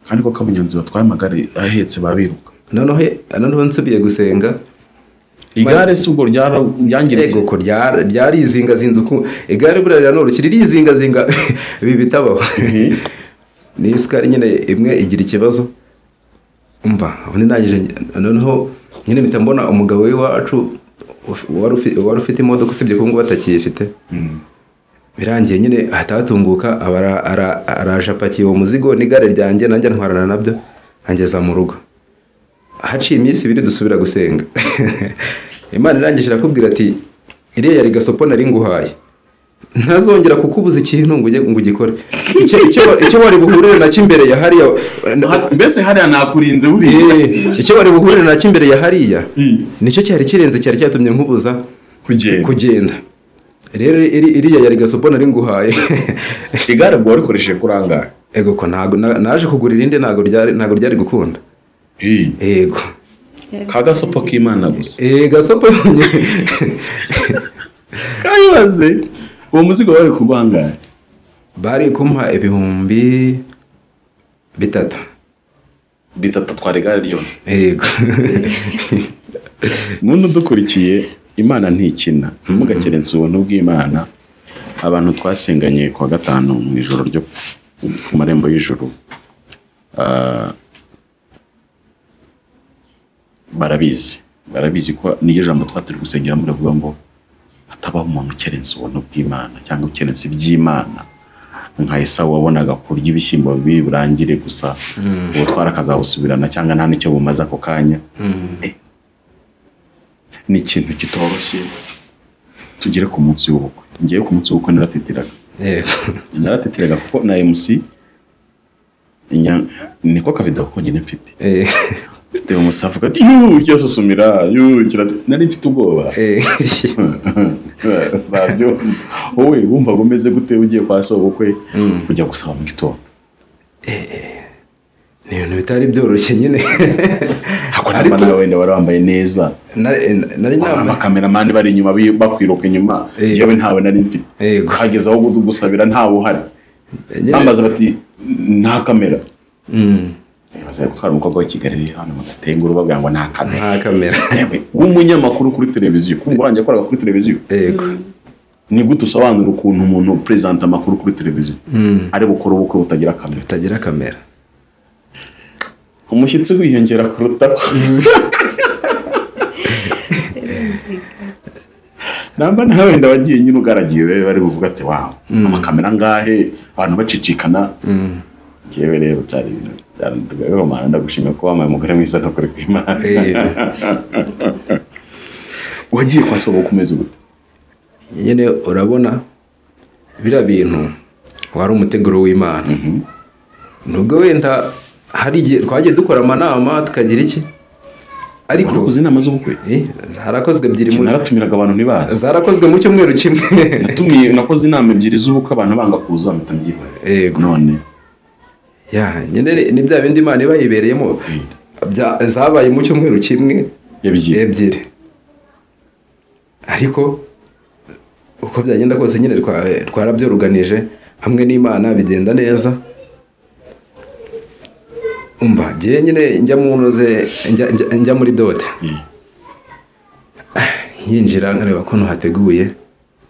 kandi ko kabunyanzi batwaye amagare ahetse babiruka noneho noneho nsubiye gusenga igare si ubwo ryara- ryangiritse Yego, ko ryara- ryarizingazinze uku igare buriya riranoroshye ririzingazinga ibi bitabaho Mhm. niyo isukari nyine imwe igira ikibazo umva ubundi ndangije nge- noneho nyine mpita mbona umugabo w'iwacu uf- wari ufi- wari ufite imodoka usibye ko ngubu atakiyifite birangiye nyine ahita hatunguka aba ara- ara- araje apakiye uwo muzigo n'igare ryanjye nanjye ntwarana nabyo angeza mu rugo haciye iminsi ibiri dusubira gusenga imana irangije irakubwira ati iriya yari gasopo nari nguhaye ntazongera kukubuza ikintu ngo ujye ngo ugikore icyo icyo- icyo wari buhurire nacyo imbere ya hariya Ha- mbese hariya nakurinze buriya Eh, icyo wari buhurire nacyo imbere ya hariya Mm. nicyo cyari kirenze cyari cyatumye nkubuza kugenda kugenda rero iri- iriya yari gasopo nari nguhaye igare ubwo warikoresheje kuri angahe ego ko ntago na- naje kugura irindi ntago ryari ntago ryari gukunda ego ka gasopo k'imana gusa eh gasopo kayibaze uwo muzigo wari kugwa angahe bari kumpa ibihumbi bitatu bitatu atwara igare ryose yego none udukurikiye imana ntikina ntimugakerense ubuntu bw'imana abantu twasenganye ku wa gatanu mu ijoro ryo ku marembo y'ijoro ah, barabizi barabizi ko niryo jambo twari turi gusengeramo riravuga ngo hatabaho umuntu ukerense ubuntu bw'imana cyangwa ukerense iby'imana nka esawu wabonaga kurya ibishyimbo bibi burangire gusa ubutwara akazabusubirana cyangwa nta n'icyo bumaze ako kanya ni ikintu kitoroshye tugere ku munsi w'ubukwe ngewe ku munsi w'ubukwe narateteraga yego narateteraga kuko na MC inya- niko kavido konyine mfite Eh, mfite umusafu kati yuu kirasosomera yuu kirate nari mfite ubwoba eh, babyo wowe wumvaga umeze gute ugiye kwa so ubukwe ujya gusaba mu gitondo ni ibintu bitari byoroshye nyine hakora Ariko- nawe wenda wari wambaye neza nari nari nambaye abakameramani bari inyuma bi- bakwiruka inyuma Eh. yewe ntawe nari mfite Yego. hageze aho gusabira ntawe uhari nyine- bambaza bati nta kamera Mm, baza gutwara umukobwa w'i Kigali rero hano mu Gatengu babwira ngo nta kamera nta kamera Yewe, w'umunyamakuru kuri televiziyo kuko urangiye yakoraga kuri televiziyo yego ni gute usobanura ukuntu umuntu perezida amakuru kuri televiziyo ari bukora ubukwe butagira kamera utagira kamera umushyitsi wiyongera kuruta namba nawe wenda wagiye nyine ugaragiye rero bari buvuga ati wawe amakamera angahe abantu bacicikana njyewe rero byari ibintu byarandugaye romana ndagushimiye ko wampaye umugore mwiza n'ukuri kw'imana Eh, wagiye kwa sobo kumeze gute nyine urabona biriya bintu wari umuteguro w'imana nubwo wenda hari igihe twagiye dukora amanama tukagira iki ariko uzi inama z'ubukwe Eh, zarakozwe ebyiri mu naratumiraga abantu ntibazi zarakozwe mu cyumweru kimwe natumiye nakoze inama ebyiri z'ubukwe abantu banga kuza mpita mbyihorera Yego. none ya nyine ni- ni bya bindi imana iba yibereyemo bya- zabaye mu cyumweru kimwe yabigiye ebyiri ariko uko byagenda kose nyine twa- twarabyoruganije hamwe n'imana bigenda neza umva njyewe nyine njya mu ntuze njya- njya- njya muri dote yinjira nkareba ukuntu hateguye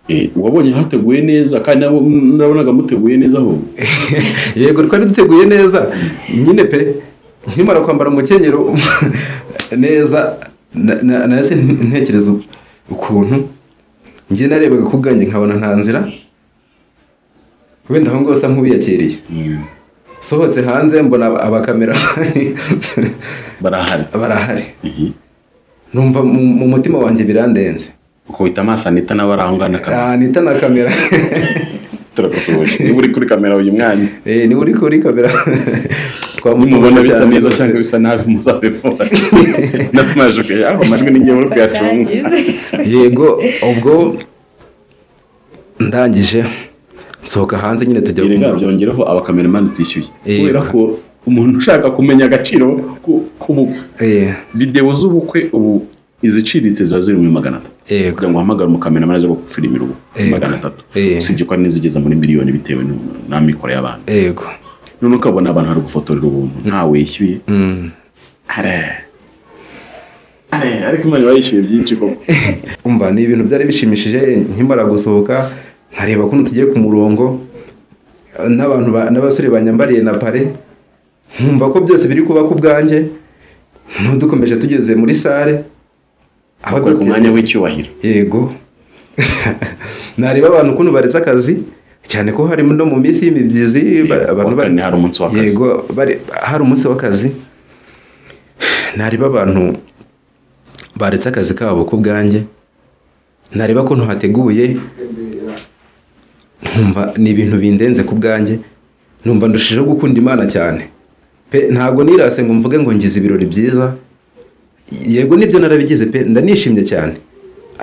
Eh, wabonye hateguye neza kandi nabo- nabonaga muteguye neza aho yego twari duteguye neza nyine pe nkimara kwambara umukenyero neza na- na- nahise ntekereza ukuntu njye narebaga ku bwanjye nkabona nta nzira wenda aho ngaho usa nk'ubiyakiriye sohotse hanze mbona aba- abakamera barahari barahari numva mu mu mutima wanjye birandenze ukubita amaso anita nawe arahungana akaba Ah, nita na kamera turagusuhuje niba uri kuri kamera uyu mwanya Eh, niba uri kuri kamera nimubona bisa cyane neza rwose. cyangwa bisa nabi muzabibona n'amajwi aho amajwi ni ngewe uri kuyacunga yego ubwo ndangije nsohoka hanze nyine tujya ibi mu- byongereho abakameramani tishyuye Eh, kubera ko umuntu ushaka kumenya agaciro ku- ku Eh, videwo z'ubukwe ubu iziciriritse ziba ziri muri magana atatu yego kugira ngo uhamagare umukameramani aje gufirimira ubu Yego. magana atatu Yego. usibye ko hari n'izigeza muri miliyoni bitewe n'u- n'amikoro y'abantu yego none ukabona abantu hari gufotorera ubuntu ntawe yishyuye Mm. are are ariko imana iba yishyuye byinshi koko umva ni ibintu byari bishimishije nkimara gusohoka nkareba ukuntu tugiye ku murongo n'abantu ba- n'abasore banyambariye na pare nkumva ko byose biri kuba ku bwanjye noneho dukomeje tugeze muri sare aho bakora ku duke- mwanya w'icyubahiro yego nareba abantu ukuntu baretse akazi cyane ko harimo no mu minsi y'imibyizi ba- abantu kuwa kane hari umunsi w'akazi. yego bari- hari umunsi w'akazi nareba abantu baretse akazi kabo ku bwanjye nareba ukuntu hateguye nkumva ni ibintu bindenze ku bwanjye numva ndushijeho gukunda imana cyane pe ntabwo nirase ngo mvuge ngo ngize ibirori byiza yego nibyo narabigize pe ndanishimye cyane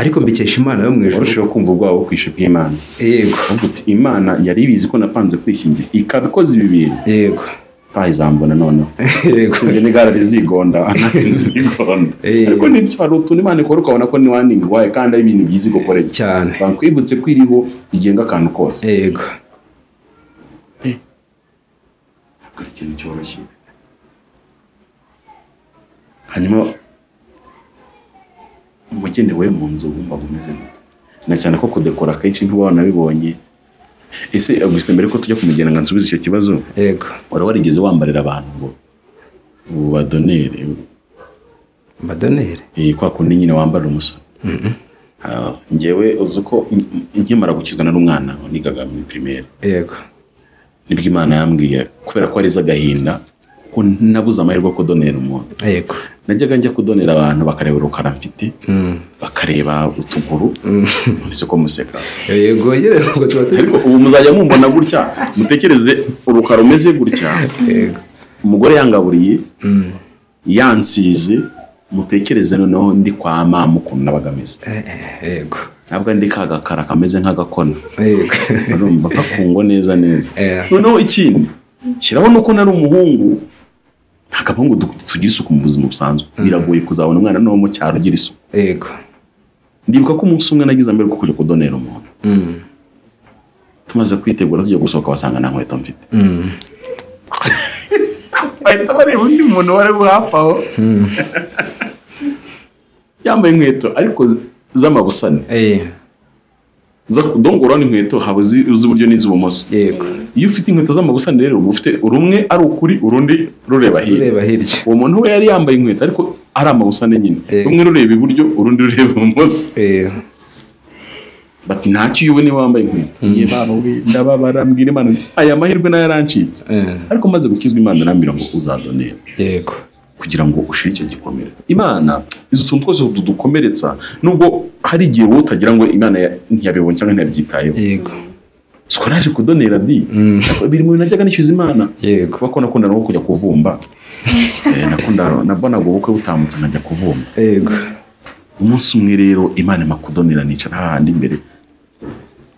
ariko mbikesha imana yo mu ijoro warushaho kumva ubwabo bukwishe bw'imana yego uvuga uti imana yari ibizi ko napanze kwishingira ikabikoza ibi bintu yego ntayizambona noneho yego sinjye n'igare rizigonda anahinze rigonda Eh. ariko nibyo hari utuntu imana ikora ukabona ko niwaninga iwawe kandi ari ibintu byiza igukoreye cyane bankwibutse ko iriho rigenga akantu kose yego ntabwo ari ikintu cyoroshye hanyuma umugeni we mu nzu wumva umeze neza na cyane ko kudekora akenshi ntuba wanabibonye ese gusa mbere ko tujya kumugena ngo nsubize icyo kibazo yego wari warigeze wambarira abantu ngo ubadonere madoneri eh, kwa kundi nyine wambarira umusore Ah, njyewe uzi uko n- nkimara gukizwa nari umwana nigaga muri primaire yego nibwo imana yambwiye kubera ko ariza agahinda ko nabuze amahirwe yo kudonera umuntu yego najyaga njya kudonera abantu bakareba urukara mfite Mm. bakareba utuguru mbese ko museka yego yewe ntabwo tuba turi ariko ubu muzajya mumbona gutya mutekereze urukara umeze gutya yego umugore yangaburiye Mm. yansize mutekereze noneho ndi kwa mama ukuntu nabaga ameze Eh, yego ntabwo ari ndi ka gakara kameze nk'agakona yego urumva kakungwa neza neza Eh. noneho ikindi kirabona uko nari umuhungu ntabwo abahungu du- tugira isuku mu buzima busanzwe biragoye kuzabona umwana no mu cyaro ugira isuku yego ndibuka ko umunsi umwe nagize mbere kujya kudonera umuntu Mm. tumaze kwitegura tujya gusohoka basanga nta nkweto mfite Mm. bahita bareba undi muntu wari aho hafi aho yambaye inkweto ariko z- z'amabusane Eh, Za- dongora n'inkweto haba izi- iz'uburyo n'iz'ubumoso yego iyo ufite inkweto z'amabusane rero uba ufite rumwe ari ukuri urundi rureba hirya ureba hirya uwo muntu we yari yambaye inkweto ariko ari amabusane nyine Yego. rumwe rureba iburyo urundi rureba ibumoso Eh, bati ntacyo iyo ubona wambaye inkweto iye barubi ndababara mbwira imana nti, aya mahirwe nayo yarancitse eh, ariko maze gukizwa imana irambwira ngo uzadonera yego kugira ngo ushire icyo gikomere imana izo tuntu twose tudukomeretsa nubwo hari igihe wowe utagira ngo imana ya- ntiyabibonye cyangwa ntiyabyitayeho yego siko naje kudonera di biri mu bintu najyaga nishyuza imana Yego. kuba ko nakundaga nko kujya kuvumba Eh, nakundaga nabonaga ubukwe butambutse nkajya kuvumba yego umunsi umwe rero imana ima kudonera nicara hahandi imbere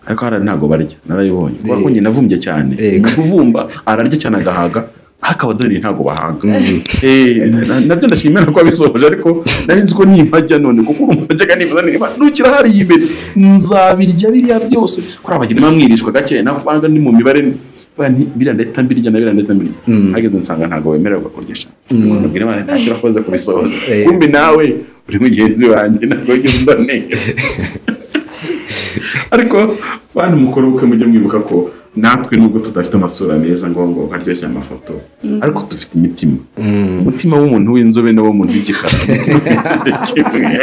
ariko hari ntabwo barya narayibonye kubera ko njye navumbye cyane Yego. kuvumba ararya cyane agahaga hakaba dore ntabwo bahanga Eh, na- nabyo ndashimira ko wabisohoje ariko nari nzi ko nibajya none kuko urumva najyaga nifuza niba nukira hariya imbere nzabirya biriya byose kuri abagira inama mwirishwa gake nako ubanga ni mu mibare bwa nti biriya ndahita mbirya na biriya ndahita mbirya hageze nsanga ntabwo wemererwa kurya nabwira imana ntacyo urakoze kubisohoza Eh. kumbi nawe uri mugenzi wanjye ntabwo wigeze umbonera ariko bantu mukuru ubukwe mujye mwibuka ko natwe nubwo tudafite amasura meza ngo ngo aryoshye amafoto ariko dufite imitima umutima w'umuntu w'inzobe n'uw'umuntu w'igikara umutima wese kimwe.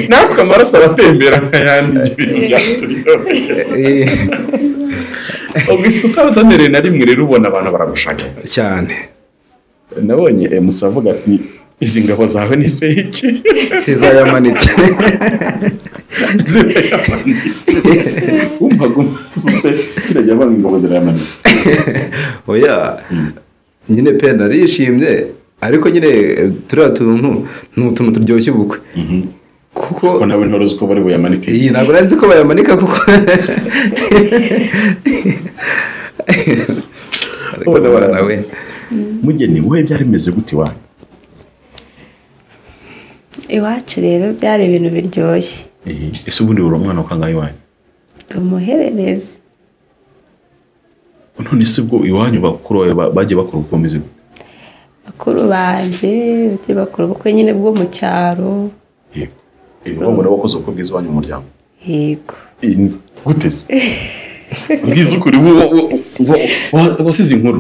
natwe amaraso aratembera nk'ayandi ibyo bintu byaturyoheye ubwo isi utaratemereye na rimwe rero ubona abantu baragushaka cyane nabonye emusa avuga ati izi ngabo zawe ni fake tizayamanitse zirayamanitse wumvaga umunsi umwe kirajya abana ingabo zirayamanitse oya nyine pe narishimye ariko nyine eh, turiya tuntu ni utuntu turyoshye ubukwe ko kuko nawe ntore uzi ko bari buyamanike iyi ntabwo nari nzi ko bayamanika kuko ariko Ubona ndabona nawe baramanitse. mugeni wowe byari bimeze gute iwanyu iwacu rero byari ibintu biryoshye ese ubundi buri umwana ukangana iwanyu umuhererezi none se ubwo iwanyu bakuru bawe ba- bagiye bakora ubukomezi gute bakuru banjye bagiye bakora ubukwe nyine bwo mu cyaro yego iwabo mubona bakoze ubukwe bwiza iwanyu mu muryango yego gute se bwiza ukuri wasize inkuru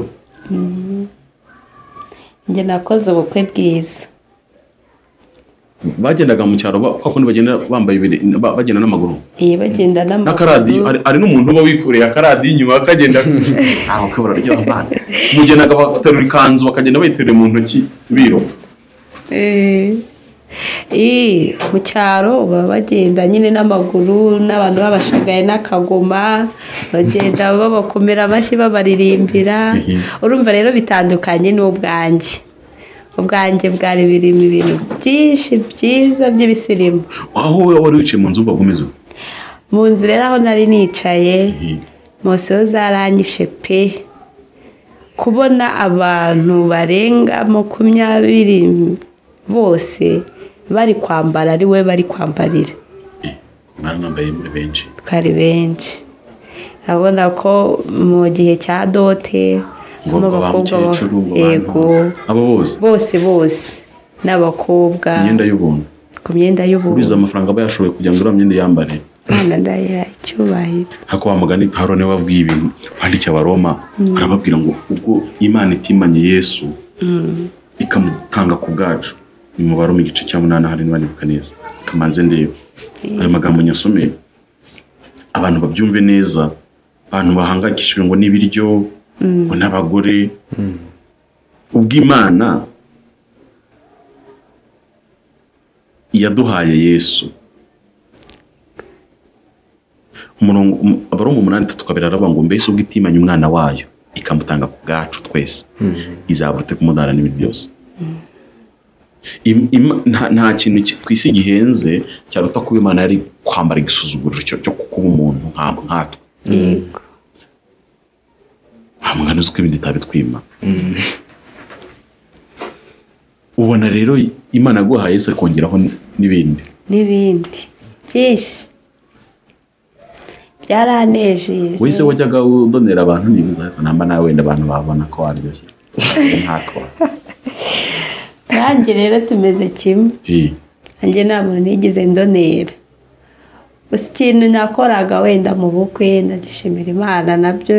njye nakoze ubukwe bwiza bagendaga mu cyaro ba- kwa kundi bagenda bambaye ibiri ba- bagenda n'amaguru iyi bagenda n'akaradiyo n'amaguru hari- hari n'umuntu uba wikoreye akaradiyo inyuma akagenda ntaho ke bararyoha abana umugenaga baterura ikanzu bakagenda bayiterura mu ntoki biruka Eh. Eh, mu cyaro baba bagenda nyine n'amaguru n'abantu babashagaye n'akagoma bagenda babakomera amashyi babaririmbira Mhm. urumva rero bitandukanye n'ubwanjye ubwanjye bwari birimo ibintu byinshi byiza by'ibisirimu aho wowe wari wicaye mu nzu uvuga umeze ubu mu nzu rero aho nari nicaye moseho zaranyishe pe kubona abantu barenga makumyabiri bose bari kwambara ari we bari kwambarira mwari mwambaye muri benshi twari benshi urabona ko mu gihe cya dote harimo ngo ba abakobwa ba- mukecuru ngo yego abo bose bose bose n'abakobwa imyenda y'ubuntu ku myenda uriza y'ubururu amafaranga aba yashoboye kugira ngo uriya myenda yambare abana ndayiha icyubahiro hakuba mugani pawulo niwe wabwiye ibintu wandike abaroma arababwira ngo ubwo imana itimanye yesu ikamutanga ku bwacu ni mu baroma igice cya munani ahari niba nibuka neza kamanze ndebe ayo magambo nyasomeye abantu babyumve neza abantu bahangayikishijwe ngo n'ibiryo ngo n'abagore ubwo imana yaduhaye yesu umurongo um- abarongo umunani itatu kabiri aravuga ngo mbese ubwo itimanye umwana wayo ikamutanga ku bwacu twese izabute kumudara n'ibintu byose Im- ima- nta- nta kintu ki- ku isi gihenze cyaruta kuba imana yari kwambara igisuzuguriro cyo cyo kuba umuntu nka- nkatwe yego nta mwana uzi ko ibindi itabitwima ubona rero imana yaguhaye se kongeraho n- n'ibindi n'ibindi byinshi byaranejeje wese wajyaga udonera abantu ntibiza ariko namba nawe wenda abantu babona ko waryoshye nkatwa nanjye rero tumeze kimwe Eh. nanjye nta muntu nigeze ndonera gusa ikintu nakoraga wenda mu bukwe ndagishimira imana nabyo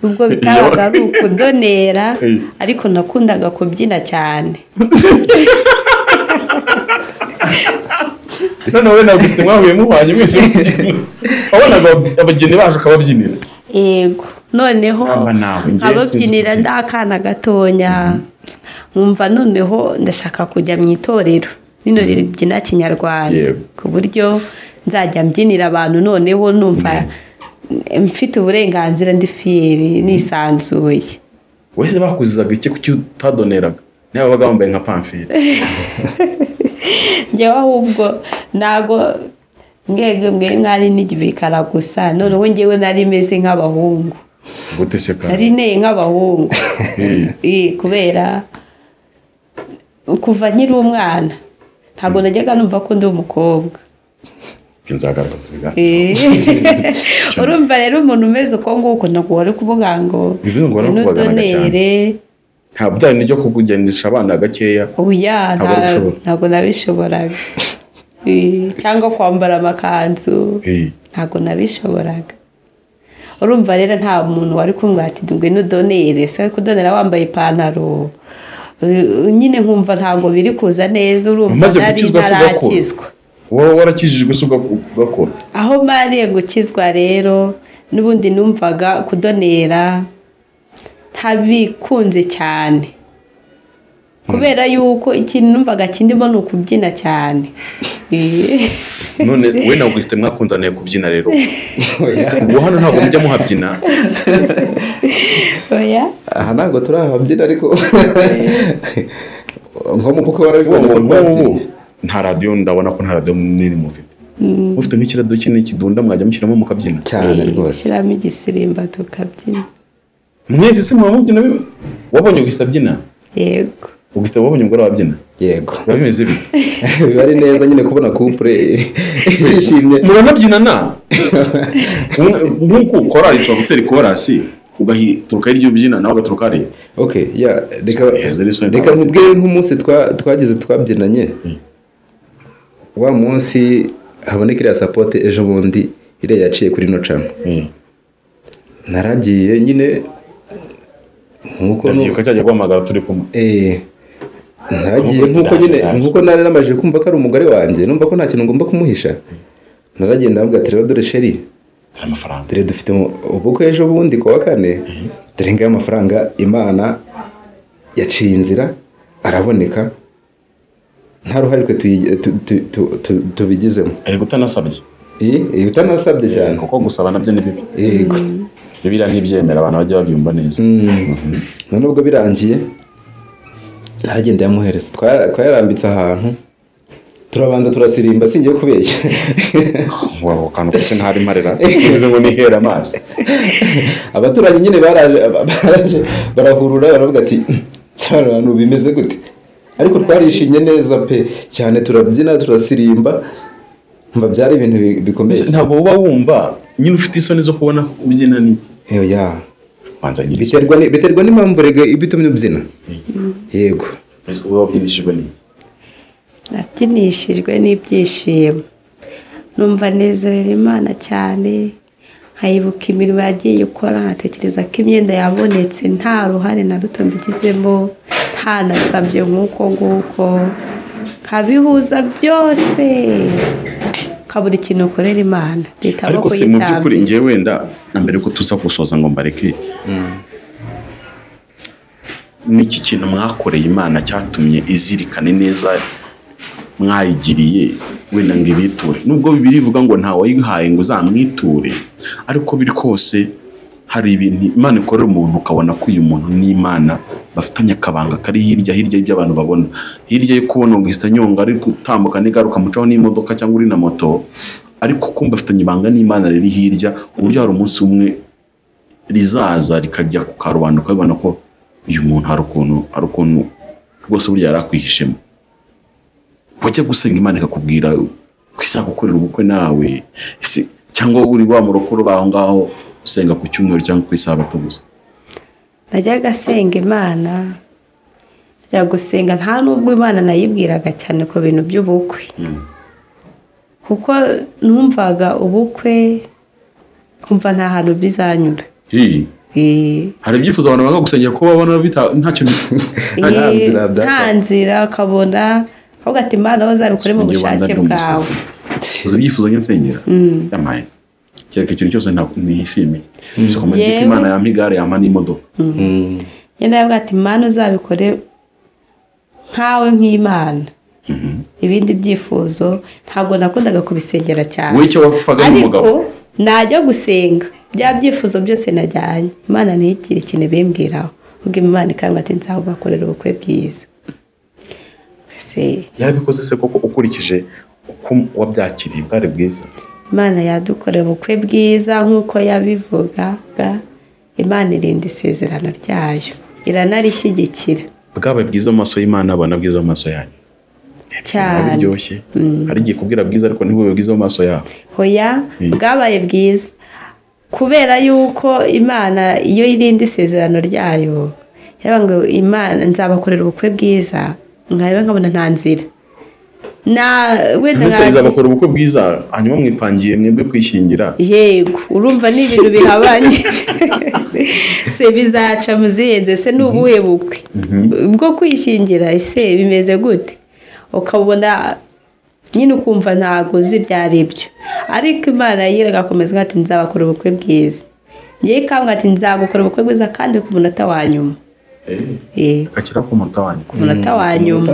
nubwo bitabaga ari ukudonera Eh. ariko nakundaga kubyina cyane none wowe na Augustin mwahuye muhwanye mwese mukina. wabonaga ab- abageni baje ukababyinira yego noneho Aba nawe, njye ababyinira sinzi kubyina. ndakana gatonya nkumva noneho ndashaka kujya mu itorero rino ribyina kinyarwanda Yego. ku buryo nzajya mbyinira abantu noneho numva mfite uburenganzira ndi fiyeri nisanzuye wese bakuzizaga iki kuki utadoneraga nawe wabaga wambaye nka pamfire njyewe ahubwo ntabwo mwebwe mwe mwari n'igibikara gusa noneho njyewe nari meze nk'abahungu gute se kandi nari inteye nk'abahungu Eh, kubera kuva nkiri umwana ntabwo najyaga numva ko ndi umukobwa nzagaruka Eh. urumva rero umuntu umeze uko nguko ntabwo wari kuvuga ngo Bivuze ngo wari kubaganaga "Nudonere." nta byari ryo kukugendesha abana gakeya oya Ntabwo nta- wabishobora. ntabwo nabishoboraga Eh, cyangwa kwambara amakanzu Eh, ntabwo nabishoboraga urumva rero nta muntu wari kumwe ati ngwino udonere se kudonera wambaye ipantaro Eh, nyine nkumva ntabwo biri kuza neza urumva Wamaze nari gukizwa se ugakora? ntarakizwa wowe warakijijwe se ugaku- ugakora aho mariye gukizwa rero n'ubundi numvaga kudonera ntabikunze cyane kubera yuko ikintu numvaga kindimo ni ukubyina cyane Eh, none we na Augustin mwakundaniye kubyina rero ubu hano ntabwo mujya muhabyina oya aha ntabwo turahabyina ariko nko mu kuko ubu warabivuga ngo ngubu nta radiyo ndabona ko nta radiyo nini mufite mufite nk'ikiradiyo kinini kidunda mwajya mushyiramo mukabyina cyane rwose shyiramo igisirimba tukabyina mwese se muba mubyina bimwe? wabonye Augustin abyina yego Augustin wabonye umugore wawe abyina yego biba bimeze bite biba ari neza nyine kubona kupure yishimye muranabyinana nk'uko korari tuba gutera ikorasi ugaturuka hirya ubyina nawe ugaturuka hariya okay ya reka Heza ni Sunday reka nkubwire nk'umunsi twa- twagize twabyinanye wa munsi haboneka iriya sapote ejo bundi iriya yaciye kuri nocamo naragiye nyine nk'uko ndagiye ukajya guhamagara turi kumwe Eh, naragiye Nk'uko nk'uko nyine bitarangira. nk'uko nari namaze kumva ko ari umugore wanjye numva ko nta kintu ngomba kumuhisha naragiye ndavuga ati rero dore sheri hari amafaranga dore dufite mu- ubukwe ejo bundi ku wa kane dore ngayo amafaranga imana yaciye inzira araboneka nta ruhare twe tuyi- tu- tu- tu- tu- tubigizemo ariko utanasabye Eh, eh, utanasabye cyane kuko gusaba nabyo ni bibi yego bibiriya ntibyemera abantu bajya babyumva neza none ubwo birangiye naragenda yamuhereza Twa- twayarambitse ahantu turabanza turasirimba singiye kubeshya waba ako kantu kose ntari mparera bivuze ngo nihere amazi abaturanyi nyine baraje baraje barahurura baravuga ati "Nsaba abantu bimeze gute ariko twarishimye neza pe cyane turabyina turasirimba mba byari ibintu bi- bikomeye ntabwo uba wumva nyine ufite isoni zo kubona ko ubyina n'iki Eyo ya banza nyiri isoni biterwa ni- biterwa n'impamvu rege ibitumye ubyina yego Mbese uba wabyinishijwe n'iki nabyinishijwe n'ibyishimo numva nezerera imana cyane nkayibuka imirimo yagiye ikora nkatekereza ko imyenda yabonetse nta ruhare na ruto mbigizemo ntanasabye nk'uko nguko nkabihuza byose nkabura ikintu ukorera imana duhitamo ariko se mu by'ukuri kuyitambira ngewe wenda na mbere ko tuza gusoza ngo mbareke n'iki kintu mwakoreye imana cyatumye izirikane neza mwayigiriye wenda ngo ibiture nubwo bibiri ivuga ngo ntawe wayihaye ngo uzamwiture ariko biri kose hari ibintu imana ikorera umuntu ukabona ko uyu muntu n'imana bafitanye akabanga kari hirya hirya y'ibyo abantu babona hirya yo kubona ngo ihita nyonga ari gutambuka n'igaruka mucaho n'imodoka cyangwa uri na moto ariko kumva afitanye ibanga n'imana riri hirya ku buryo hari umunsi umwe rizaza rikajya ku karubanda ukabibona ko uyu muntu hari ukuntu hari ukuntu rwose burya yari akwihishemo wajya gusenga imana ikakubwira ko izagukorera ubukwe nawe Ese cyangwa uri wa murokoro baho ngaho usenga ku cyumweru cyangwa ku isabato gusa najyaga asenga imana najya gusenga nta n'ubwo imana nayibwiraga cyane ku bintu by'ubukwe kuko numvaga ubukwe nkumva nta hantu bizanyura Hi, Eh, hari ibyifuzo abantu banga gusengera ko babona bita- ntacyo Nta eh, nzira byata. nta nzira ukabona ahubwo ati imana aho uzabikore mu bushake bwawe uzi ibyifuzo njya nsengera yamaye kereka ikintu cyose ntabwo nishimiye sikomeze ko Yewe. imana yampa igare yampa n'imodoka nyine nawe ati imana uzabikore nkawe nk'imana ibindi byifuzo ntabwo nakundaga kubisengera cyane wowe icyo wapfaga n'umugabo ariko najya gusenga bya byifuzo byose najyanye imana ntigire ikintu bimbwiraho ubwo imana ikaba ati nzabakorera ubukwe bwiza Se, yarabikoze se koko ukurikije uko wabyakiriye bwari bwiza imana yadukorera ubukwe bwiza nk'uko yabivugaga imana irinda isezerano ryayo iranarishyigikira bwaba bwiza amaso y'imana abona bwiza amaso yanyu biba cyane biryoshye hari igihe ikubwira bwiza ariko ntibube bwiza mu maso yawe hoya bwabaye bwiza kubera yuko imana iyo irinda isezerano ryayo yaba ngo imana nzabakorera ubukwe bwiza nkareba nkabona nta nzira na wenda mbese nka- izabakora ubukwe bwiza hanyuma mwipangiye mwebwe kwishingira yego urumva ni ibintu bihabanye se bizaca muziyenze se ni ubuhe bukwe bwo kwishingira ese bimeze gute ukabona nyine ukumva ntabwo uzi ibyo ari byo ariko imana ye agakomeza ati nzabakora ubukwe bwiza ngewe ikambwa ati nzagukora ubukwe bwiza kandi ku munota wa nyuma Eh, akakira ku munota wanyu ku munota wa nyuma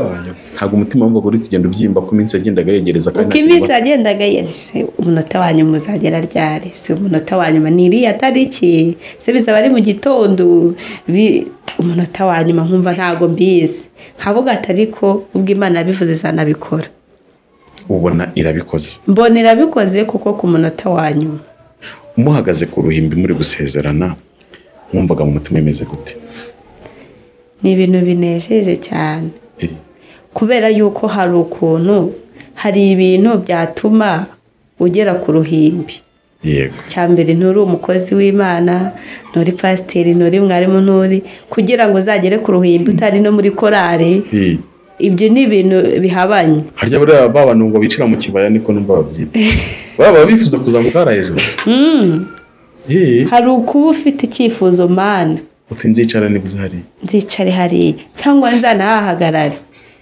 ntabwo umutima wumvaga uri kugenda ubyimba ko iminsi yagendaga yegereza kandi uko iminsi yagendaga yahise umunota wa nyuma uzagera ryari si umunota wa nyuma ni iriya tariki se bizaba ari mu gitondo bi- umunota wa nyuma nkumva ntabwo mbizi nkavuga ati ariko ubwo imana yabivuze izanabikora ubona irabikoze mbona irabikoze kuko ku munota wa nyuma muhagaze ku ruhimbi muri gusezerana mwumvaga mu mutima imeze gute ni ibintu binejeje cyane Eh, kubera yuko hari ukuntu hari ibintu byatuma ugera ku ruhimbi yego cya mbere nturi umukozi w'imana nturi pasiteri nturi mwarimu nturi kugira ngo uzagere ku ruhimbi utari no muri korari Eh, ibyo ni ibintu bihabanye harya buriya ba bantu ngo bicira mu kibaya niko numva babyita baba bifuza kuzamuka hariya hejuru Eh, hari ukuba ufite icyifuzo mana uti nzicara nibuze hariya nzicare hariya cyangwa nzanahahagarare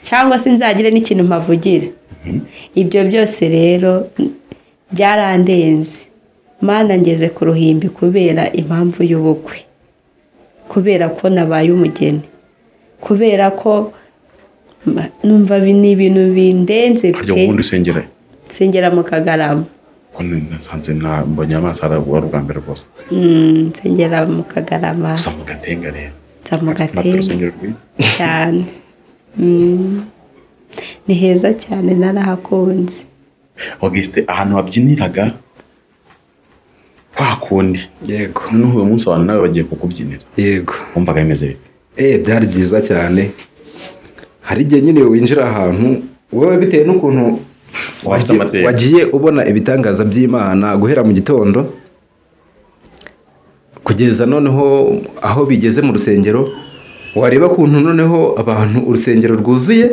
cyangwa se nzagire n'ikintu mpavugira ibyo byose rero byarandenze mana ngeze ku ruhimbi kubera impamvu y'ubukwe kubera ko nabaye umugeni kubera ko ma- numva bi- ni ibintu bindenze harya pe ubundi usengerayo nsengera mu kagarama ko nasanze nta mbonye amaso arabuha ari ubwa mbere rwose Mm, nsengera mu kagarama gusa mu gatenga rero nza mu natwe gatebe urusengero rwiza cyane Mm. ni heza cyane narahakunze augusite ahantu habyiniraga kwa kundi yego noneho uyu munsi abantu nawe bagiye kukubyinira yego wumvaga bimeze bite Eh, byari byiza cyane hari igihe nyine winjira ahantu wowe bitewe n'ukuntu Uba ufite wagiye- amateka. wagiye ubona ibitangaza by'imana guhera mu gitondo kugeza noneho aho bigeze mu rusengero wareba kuntu noneho abantu urusengero rwuzuye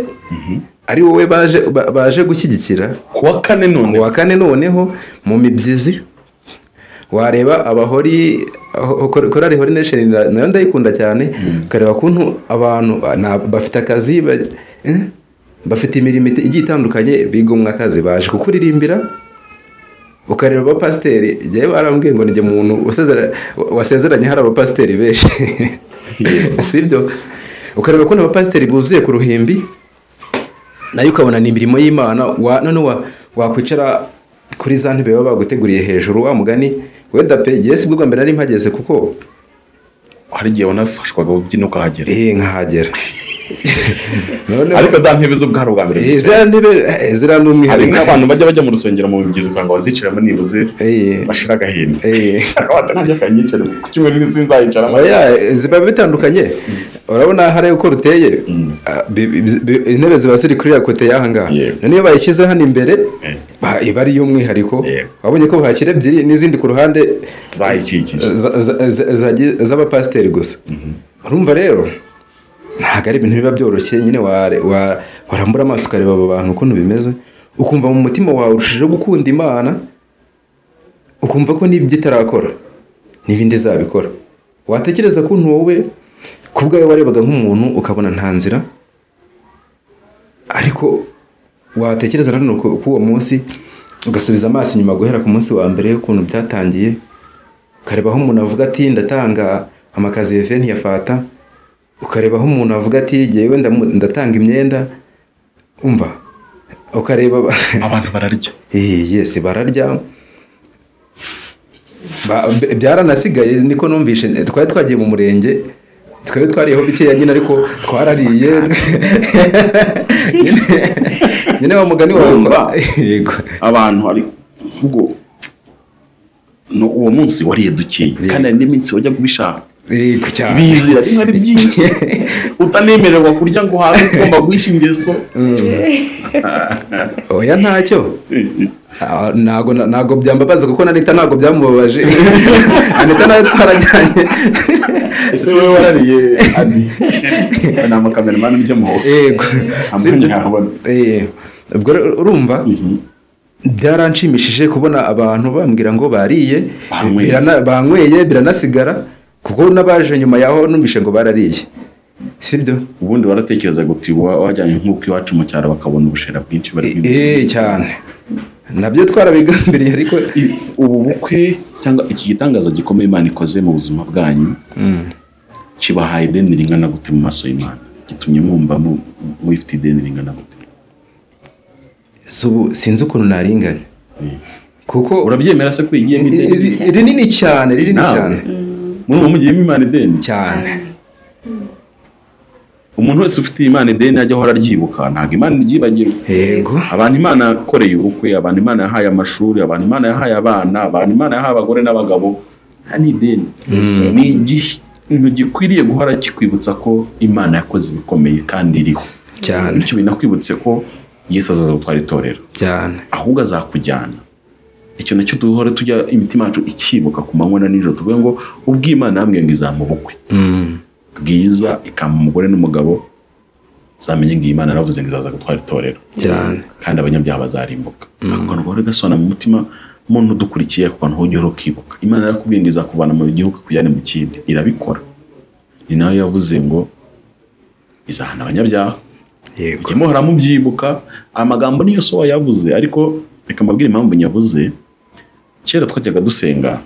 ari wowe baje ba- baje gushyigikira kuwa kane none uwa kane noneho mu mibyizi wareba abahori aho- korali hori nesheni na- nayo ndayikunda cyane ukareba kuntu abantu ba- na- bafite akazi ba- eh, bafite imirimo ite- igiye itandukanye bigomwa akazi baje kukuririmbira ukareba abapasiteri njyewe barambwiye ngo nijye umuntu usezera- wasezeranye hari abapasiteri benshi sibyo ukareba kuntu abapasiteri buzuye ku ruhimbi nayo ukabona ni imirimo y'imana wa none wa wakwicara kuri za ntebe baba baguteguriye hejuru wa mugani wenda pe ngewe si bwo mbere nari mpageze kuko hari igihe wanafashwaga ubyina ukahagera eh nkahagera none ariko za ntebe z'ubwaro bwa mbere eh, ziriya ntebe eh, ziriya ni hari umwihariko nk'abantu bajya bajya mu rusengero mu migezi ukanga baziciramo nibuze Eh. bashira agahinda Eh. akabata nanjye akanyicare ku cyumweru n'isi nzayicaramo Oya, ziba bitandukanye urabona hariya uko ruteye ah, bi- bi- bi- intebe ziba ziri kuri ya kote y'aha ngaha Yego. none iyo bayishyize hano imbere Eh. ba- iba ari iy'umwihariko Yego. wabonye ko bahashyira ebyiri n'izindi ku ruhande zayikikije za- za- za- zagi- z'abapasiteri gusa urumva rero ntabwo ari ibintu biba byoroshye nyine ware- wa- warambura amaso ukareba abo bantu ukuntu bimeze ukumva mu mutima wawe urushijeho gukunda imana ukumva ko n'ibyo itarakora n'ibindi izabikora watekereza kuntu wowe ku bwawe warebaga nk'umuntu ukabona nta nzira ariko watekereza nanone ku ku uwo munsi ugasubiza amaso inyuma guhera ku munsi wa mbere y'ukuntu byatangiye ukareba aho umuntu avuga ati ndatanga amakaziye fe ntiyafata ukareba aho umuntu avuga ati jyewe ndamu- ndatanga imyenda umva ukareba abantu bararya Eh, yes bararya Ba- b- byaranasigaye niko numvishe twari twagiye mu murenge twari twariyeho bikeya nyine ariko twarariye Nyine- nyine wa mugani wawe Urumva? yego abantu hari ubwo ni uwo munsi wariyedukiye kandi hari n'iminsi wajya kubishaka yego cyane bizira rimwe ari byinshi utanemererwa kurya ngo uhabwe ugomba guhisha ingeso oya ntacyo Ah, ntago ntago byambabaza kuko na leta ntago byamubabaje anita nayo twarajyanye ese wowe warariye ani ni amakameramani ujyamo yego amwe ntihabona Eh, ubwo rero urumva byaranshimishije kubona abantu bambwira ngo bariye Banyweye. birana- banyweye biranasigara kuko n'abaje nyuma yaho numvishe ngo barariye sibyo ubundi waratekereza ngo uti wa- wajyanye nk'uko iwacu mu cyaro bakabona ubushera bwinshi bari eh cyane nabyo twarabigambiriye ariko I- ubu bukwe cyangwa iki gitangaza gikomeye imana ikoze mu buzima bwanyu kibahaye ideni ringana gute mu maso y'imana gitumye mwumva mu- mufite ideni ringana gute si ubu sinzi ukuntu naringanya kuko urabyemera se ko yigiyemo ideni ri- rinini cyane rinini Nawe. cyane muri ubu mugiyemo imana ideni cyane umuntu wese ufite imana ideni ajya ahora aryibuka ntabwo imana iryibagirwa yego abantu imana yakoreye ubukwe abantu imana yahaye amashuri abantu imana yahaye abana abantu imana yahaye abagore n'abagabo nta n'ideni ni ikintu gikwiriye guhora kikwibutsa ko imana yakoze ibikomeye kandi iriho Cyane. bityo binakwibutse ko yesu azaza gutwara itorero cyane ahubwo azakujyana icyo nacyo duhora tujya imitima yacu ikibuka ku manywa na nijoro tuvuge ngo ubw'imana yambwiye ngo izampa ubukwe Mm. bwiza ikampa umugore n'umugabo uzamenye ngo iyi Imana yaravuze ngo izaza gutwara itorero cyane kandi abanyabyaha bazarimbuka ako kantu gahora gasona mu mutima muntu udukurikiye ako kantu ujya ukibuka imana yarakubwiye ngo izakuvana mu gihugu ikujyane mu kindi irabikora ni nayo yavuze ngo izahana abanyabyaha yego mujye muhora mubyibuka amagambo niyo so wayavuze ariko reka mbabwire impamvu nyavuze kera twajyaga dusenga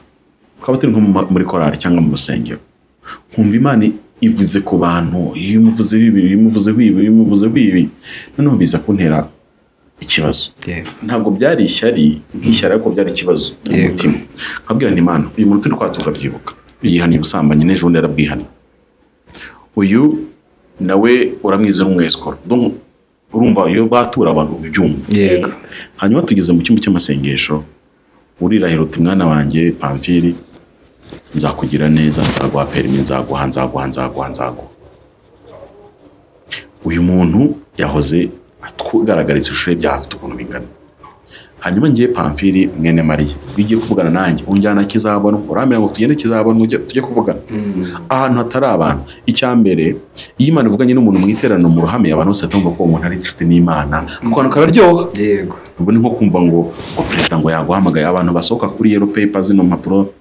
twaba turi nko mu ma- muri korari cyangwa mu rusengero nkumva imana ivuze ku bantu iyo umuvuzeho ibi iyo umuvuzeho ibi iyo umuvuzeho ibi noneho biza kuntera ikibazo yego ntabwo byari ishyari nk'ishyari ariko byari ikibazo mu Yego. mutima nkabwira nti imana uyu muntu turi kwatura byibuka yihaniye ubusambanyi n'ejo bundi yarabwihaniye uyu nawe uramwiza n'umwesikoro Donc, urumva iyo batura abantu uba ubyumva yego hanyuma tugeze mu cyumba cy'amasengesho urirahira uti mwana wanjye pamfiri nzakugira neza nzaguha perimi nzaguha nzaguha nzaguha nzaguha uyu muntu yahoze atwugaragariza ishusho ye byafite ukuntu bingana hanyuma ngiye pamfiri mwene mariya iyo ugiye kuvugana nanjye unjyana kizabonwa urambwira ngo tugende kizabonwa ujye- tujye kuvugana ahantu hatari abantu icya mbere iyo imana ivuganye n'umuntu mu iterano mu ruhame abantu bose batumva ko uwo muntu ari inshuti n'imana ako kantu kararyoha yego ubu ni nko kumva ngo ngo perezida ngo yaguhamagaye abantu basohoka kuri yero peyipa zino mpapuro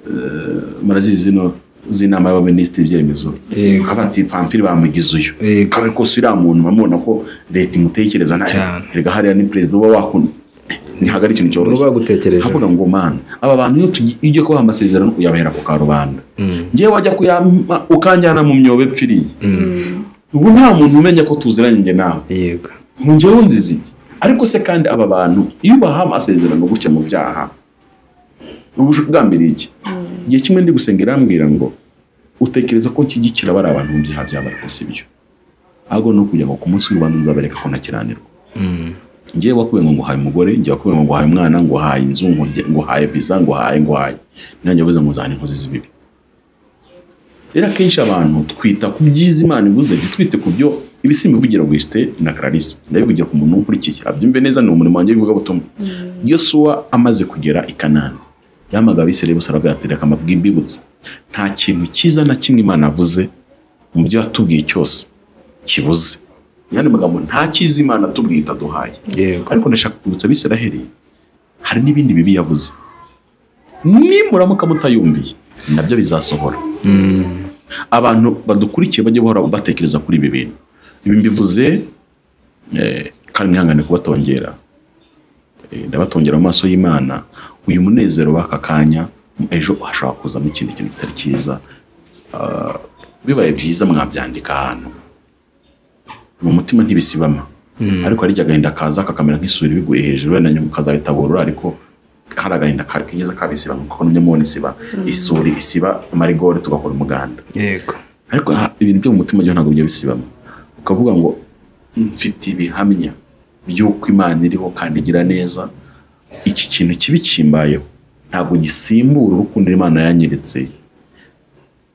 eh, murazizi zino z'inama y'abaminisitiri ibyemezo Yego. kavuga ati pamfiri bamugize uyu Yego. kabari kose uriya muntu bamubona ko leta imutekereza nabi Cyane. erega hariya ni perezida uba wakunda ntihagari ikintu cyoroshye Uba bagutekerejeho. havuga ngo mana aba bantu iyo tugi- iyo ugiye kubaha amasezerano uyabahera ku karubanda ngewe wajya kuyampa ukanjyana mu myobo epfiriye ubu nta muntu umenya ko tuziranye njye nawe yego ngewe nzizi iki? ariko se kandi aba bantu iyo ubaha amasezerano gutya mu byaha uba ugambiriye iki igihe kimwe ndi gusenga irambwira ngo utekereza ko nshyigikira bari abantu mu byaha byaba rwose ibyo ahubwo ni ukugira ngo ku munsi w'urubanza nzabereka ko ntakiranirwa ngewe wakubwiye ngo nguhaye umugore ngewe wakubwiye ngo nguhaye umwana nguhaye inzu ngu- nguhaye visa nguhaye nguhaye nanjye uvuze ngo uzahane inkozi z'ibibi rero akenshi abantu twita ku byiza imana ivuze ntitwite ku byo ibisimba ivugira wisite na clarisse ndabivugira ku muntu ukurikiye abyumve neza ni umurimo wanjye w'ivugabutumwa yosuwa amaze kugera i kanani yamagaba abisirayeli bose arababwira ati reka mbibutse nta kintu cyiza na kimwe imana yavuze mu byo yatubwiye cyose kibuze mu yandi magambo nta cyiza imana atubwiye itaduhaye yego ariko ndashaka kwibutsa abisiraheli hari n'ibindi bibi yavuze nimuramuka mutayumviye nabyo bizasohora abantu badukurikiye bajye bahora batekereza kuri ibi bintu ibi mbivuze eh, kandi mwihangane kubatongera Eh, ndabatongera mu maso y'imana uyu munezero w'aka kanya ejo hashobora kuzamo ikindi kintu kitari cyiza Ah, bibaye byiza mwabyandika ahantu mu mutima ntibisibama ariko hari igihe agahinda kaza kakamera nk'isuri biguye hejuru wenda nyuma ukazabitaburura ariko hari agahinda ka- kageze kabisiba nk'uko numye mubona isiba isuri isiba amarigori tugakora umuganda yego ariko ha- ibintu byo mu mutima byo ntabwo bijya bisibama ukavuga ngo mfite ibihamya by'uko imana iriho kandi igira neza iki kintu kibi kimbayeho ntabwo gisimbura urukundo imana yanyeretse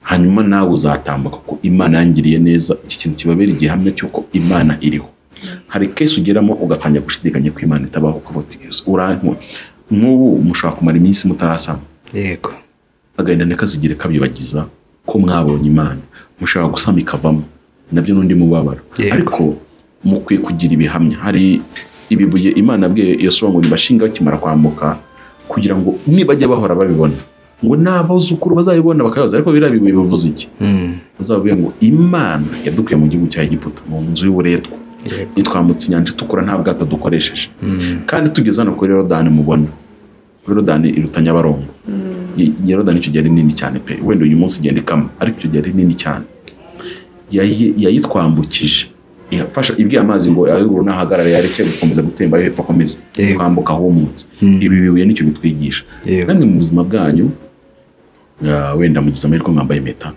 hanyuma nawe uzatambuka ko imana yangiriye neza iki kintu kibabera igihamya cy'uko imana iriho hari kesi ugeramo ugatangira gushidikanya ko imana itabaho kuvuga urankwa nk'ubu mushobora kumara iminsi mutarasama yego agahinda ntikazigere kabibagiza ko mwabonye imana mushobora gusama ikavamo nabyo n'undi mubabaro Yego. ariko mukwiye kugira ibihamya hari ibibuye imana abwiye yosuwa ngo nibashinga bakimara kwambuka kugira ngo nibajya bahora babibona ngo n'abuzukuru bazabibona bakabibaza ariko biriya bibuye bivuze iki bazababwira ngo imana yadukuye mu gihugu cya egiputa mu nzu y'uburetwa Yego. itwambutse inyanja itukura nta bwato dukoresheje kandi tugeze hano kuri yorodani mubona yorodani iruta nyabarongo I- yorodani icyo gihe ari nini cyane pe wenda uyu munsi igenda ikama ariko icyo gihe ari nini cyane yayi- yayitwambukije yafasha ibwiye amazi ngo ayururu nahagarare yareke gukomeza gutemba ayo hepfo akomeza Yego. kwambuka humutse ibi bibuye nicyo bitwigisha Yego. namwe mu buzima bwanyu ah, wenda mugize amahirwe mwambaye impeta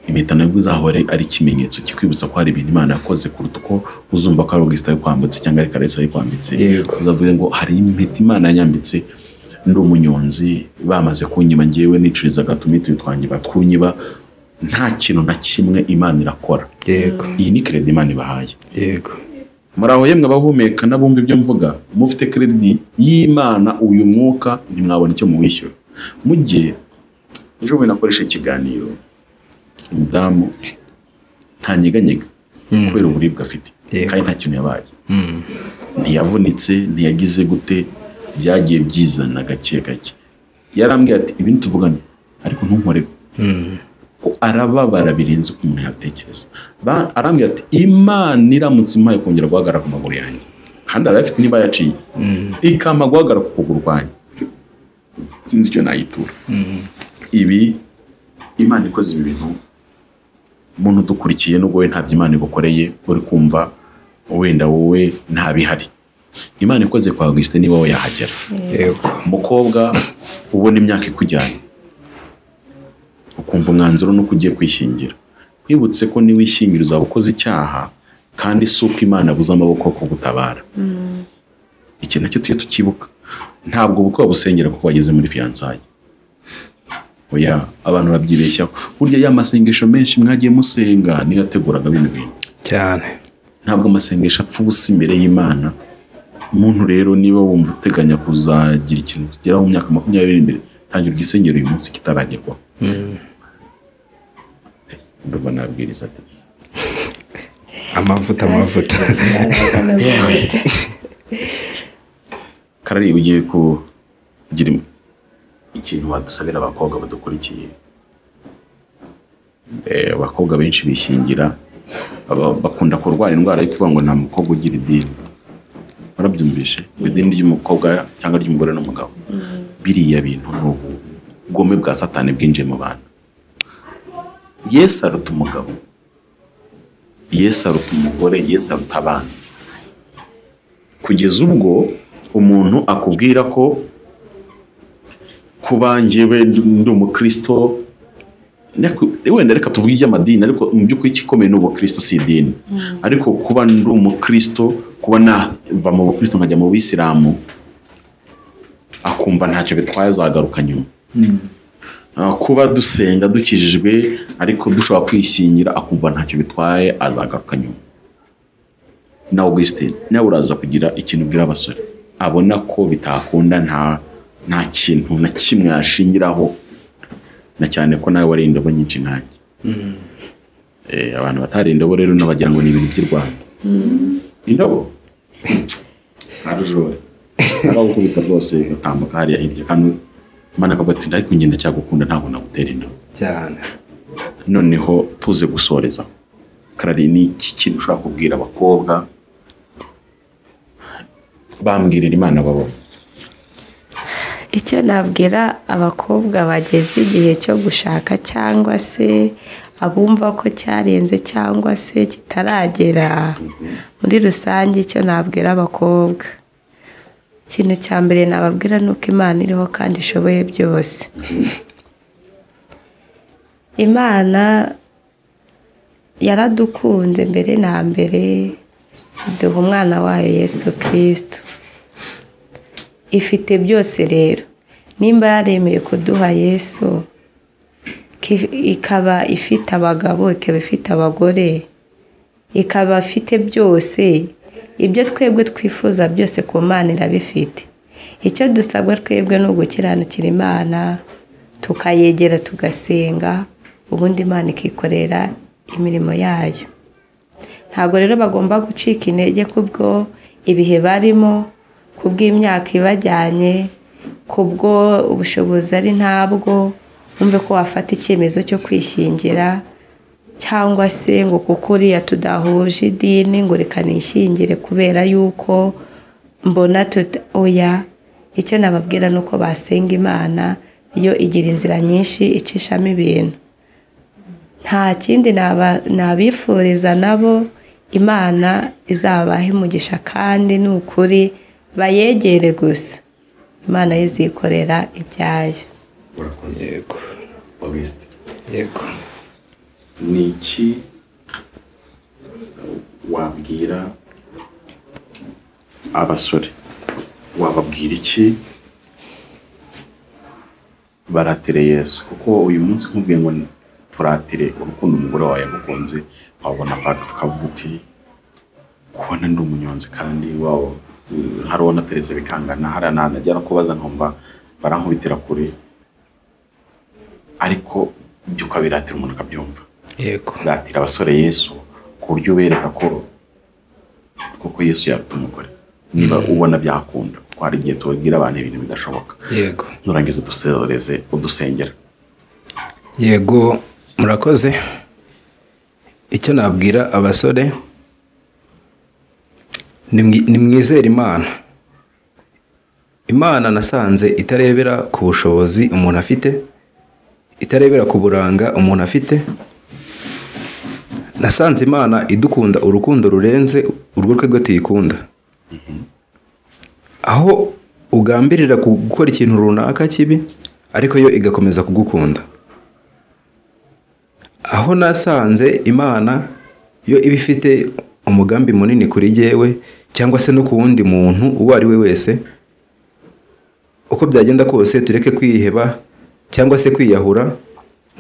impeta nabwo izahora ari ikimenyetso kikwibutsa ko hari ibintu imana yakoze kuruta uko uzumva ko ari ubwisita yo kwambutse cyangwa ari karesa yo kwambitse Yego. uzavuga ngo hari impeta imana yanyambitse ndi umunyonzi bamaze kunyiba ngewe nicurizaga tumitiri twanyiba twunyiba nta kintu na kimwe imana irakora yego iyi ni keredi imana ibahaye yego muri aho yemwe abahumeka n'abumva ibyo mvuga mufite keredi y'imana uyu mwuka ntimwabona icyo muwishyura mujye ejo bundi nakoresha ikiganiro umudamu ntanyeganyega kubera uburibwe afite Yego. kandi nta kintu yabaye ntiyavunitse ntiyagize gute byagiye byizana gake gake yarambwiye ati ibi ntituvugane ariko ntunkoreho ko arababara birenze uko umuntu yatekereza Ba- arambwira ati imana iramutse impaye kongera guhagarara ku maguru yanjye kandi arayafite niba yaciye ikampa guhagarara ku kuguru kwanjye sinzi icyo nayitura ibi imana ikoze ibi bintu umuntu udukurikiye nubwo we ntabyo imana igukoreye uri kumva wenda wowe ntabihari imana ikoze kwa augustin niba we yahagera yego umukobwa ubona imyaka ikujyanye ukumva umwanzuro nuko ugiye kwishingira wibutse ko niwishingira uzaba ukoze icyaha kandi si uko imana abuze amaboko kugutabara iki nacyo tujye tukibuka ntabwo ubukwe busengera kuko wageze muri fiyansaye oya abantu babyibeshyaho burya ya masengesho menshi mwagiye musenga niyo yateguraga bino bintu cyane ntabwo amasengesho apfa ubusa imbere y'imana umuntu rero niba wumva uteganya kuzagira ikintu tugeraho mu myaka makumyabiri imbere tangira igisengero uyu munsi kitaragerwaho ndumva nabwiriza ati amavuta amavuta karari ugiye kugira im- ikintu wadusabira abakobwa badukurikiye Eh, abakobwa benshi bishingira baba- bakunda kurwara indwara yo kuvuga ngo nta mukobwa ugira idini warabyumvishe ngo idini ry'umukobwa cyangwa ry'umugore n'umugabo biriya bintu ni ubugome bwa satani bwinjiye mu bantu yesu aruta umugabo yesu aruta umugore yesu aruta abana kugeza ubwo umuntu akubwira ko kuba njyewe ndi umukristo Nyaku- wenda reka tuvuge iby'amadini ariko mu by'ukuri ikikomeye ni ubukristo si idini ariko kuba ndi umukristo kuba nava mu bukristo nkajya mu bisilamu akumva ntacyo bitwaye azagaruka nyuma Ah, kuba dusenga dukijijwe ariko dushobora kwishingira akumva ntacyo bitwaye azagaruka nyuma na Augustin nawe uraza kugira ikintu ubwira abasore abona ko bitakunda nta nta kintu na kimwe yashingiraho na cyane ko nawe wari indobo nyinshi nkanjye Eh, abantu batari indobo rero n'abagira ngo ni ibintu by'i Rwanda indobo arujore abagukubita rwose ugatambuka hariya hirya kandi Imana akavuga ati ariko njye ndacyagukunda ntabwo nagutera indobo cyane noneho tuze gusoreza karari ni iki kintu ushobora kubwira abakobwa bambwirira imana babonye icyo nabwira abakobwa bageze igihe cyo gushaka cyangwa se abumva ko cyarenze cyangwa se kitaragera muri rusange icyo nabwira abakobwa ikintu cya mbere nababwira ni uko imana iriho kandi ishoboye byose imana yaradukunze mbere na mbere duha umwana wayo yesu kirisito ifite byose rero nimba yaremeye kuduha yesu ki- ikaba ifite abagabo ikaba ifite abagore ikaba afite byose ibyo twebwe twifuza byose ku mana irabifite icyo dusabwa twebwe ni ugukiranukira imana tukayegera tugasenga ubundi imana ikikorera imirimo yayo ntabwo rero bagomba gucika intege kubwo ibihe barimo kubw'imyaka ibajyanye kubwo ubushobozi ari ntabwo wumve ko wafata icyemezo cyo kwishingira cyangwa se ngo kuko uriya tudahuje idini ngo reka nishingire kubera yuko mbona tuta oya icyo nababwira ni uko basenga imana yo igira inzira nyinshi icishamo ibintu nta kindi naba- nabifuriza nabo imana izabaha umugisha kandi ni ukuri bayegere gusa imana yo izikorera ibyayo urakoze yego augustin yego ni iki wabwira abasore wababwira iki baratere yesu kuko uyu munsi nkubwiye ngo turatire urukundo umugore wawe yagukunze wabona fagiti ukavuga uti kubona ndi umunyonzi kandi wawo hari uwo nateretse bikangana hari nanagera kubaza nkumva barankubitira kure ariko ibyo ukabiratira umuntu akabyumva yego kuratira abasore yesu ku buryo ubereka ko koko yesu yaruta umugore niba ubona byakunda kuko hari igihe tubabwira abantu ibintu bidashoboka yego nurangiza udusereze udusengera yego murakoze icyo nabwira abasore ni mwi- ni mwizere imana imana nasanze itarebera ku bushobozi umuntu afite itarebera ku buranga umuntu afite nasanze imana idukunda urukundo rurenze urwo twebwe tuyikunda aho ugambirira ku- gukora ikintu runaka kibi ariko yo igakomeza kugukunda aho nasanze imana yo iba ifite umugambi munini kuri jyewe cyangwa se no ku wundi muntu uwo ari we wese uko byagenda kose tureke kwiheba cyangwa se kwiyahura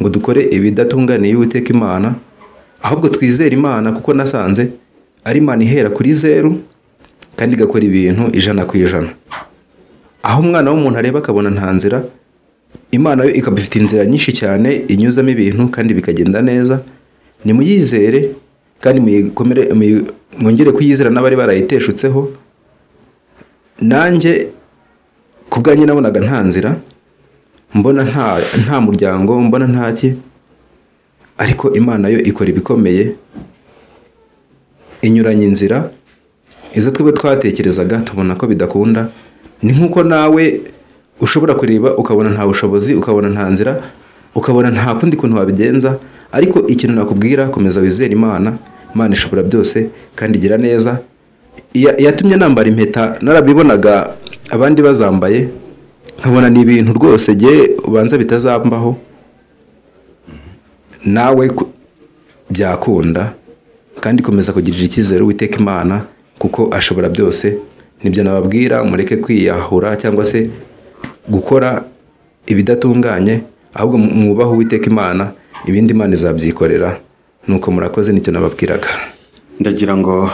ngo dukore ibidatunganiye uwiteka imana ahubwo twizere imana kuko nasanze ari imana ihera kuri zeru kandi igakora ibintu ijana ku ijana aho umwana w'umuntu areba akabona nta nzira imana yo ikaba ifite inzira nyinshi cyane inyuzamo ibintu kandi bikagenda neza nimuyizere kandi muyikomere- muyi- mwongere kuyizera n'abari barayiteshutseho nanjye ku bwanjye nabonaga nta nzira mbona nta nta muryango mbona nta ki ariko imana yo ikora ibikomeye inyuranye inzira izo twebwe twatekerezaga tubona ko bidakunda ni nk'uko nawe ushobora kureba ukabona nta bushobozi ukabona nta nzira ukabona nta kundi kuntu wabigenza ariko ikintu nakubwira komeza wizere imana imana ishobora byose kandi igira neza Iya- yatumye nambara impeta narabibonaga abandi bazambaye nkabona ni ibintu rwose jye ubanza bitazambaho nawe ku- byakunda kandi komeza kugirira icyizere uwiteka imana kuko ashobora byose nibyo nababwira mureke kwiyahura cyangwa se gukora ibidatunganye ahubwo mu- mwubahe uwiteka imana ibindi imana izabyikorera nuko murakoze nicyo nababwiraga ndagira ngo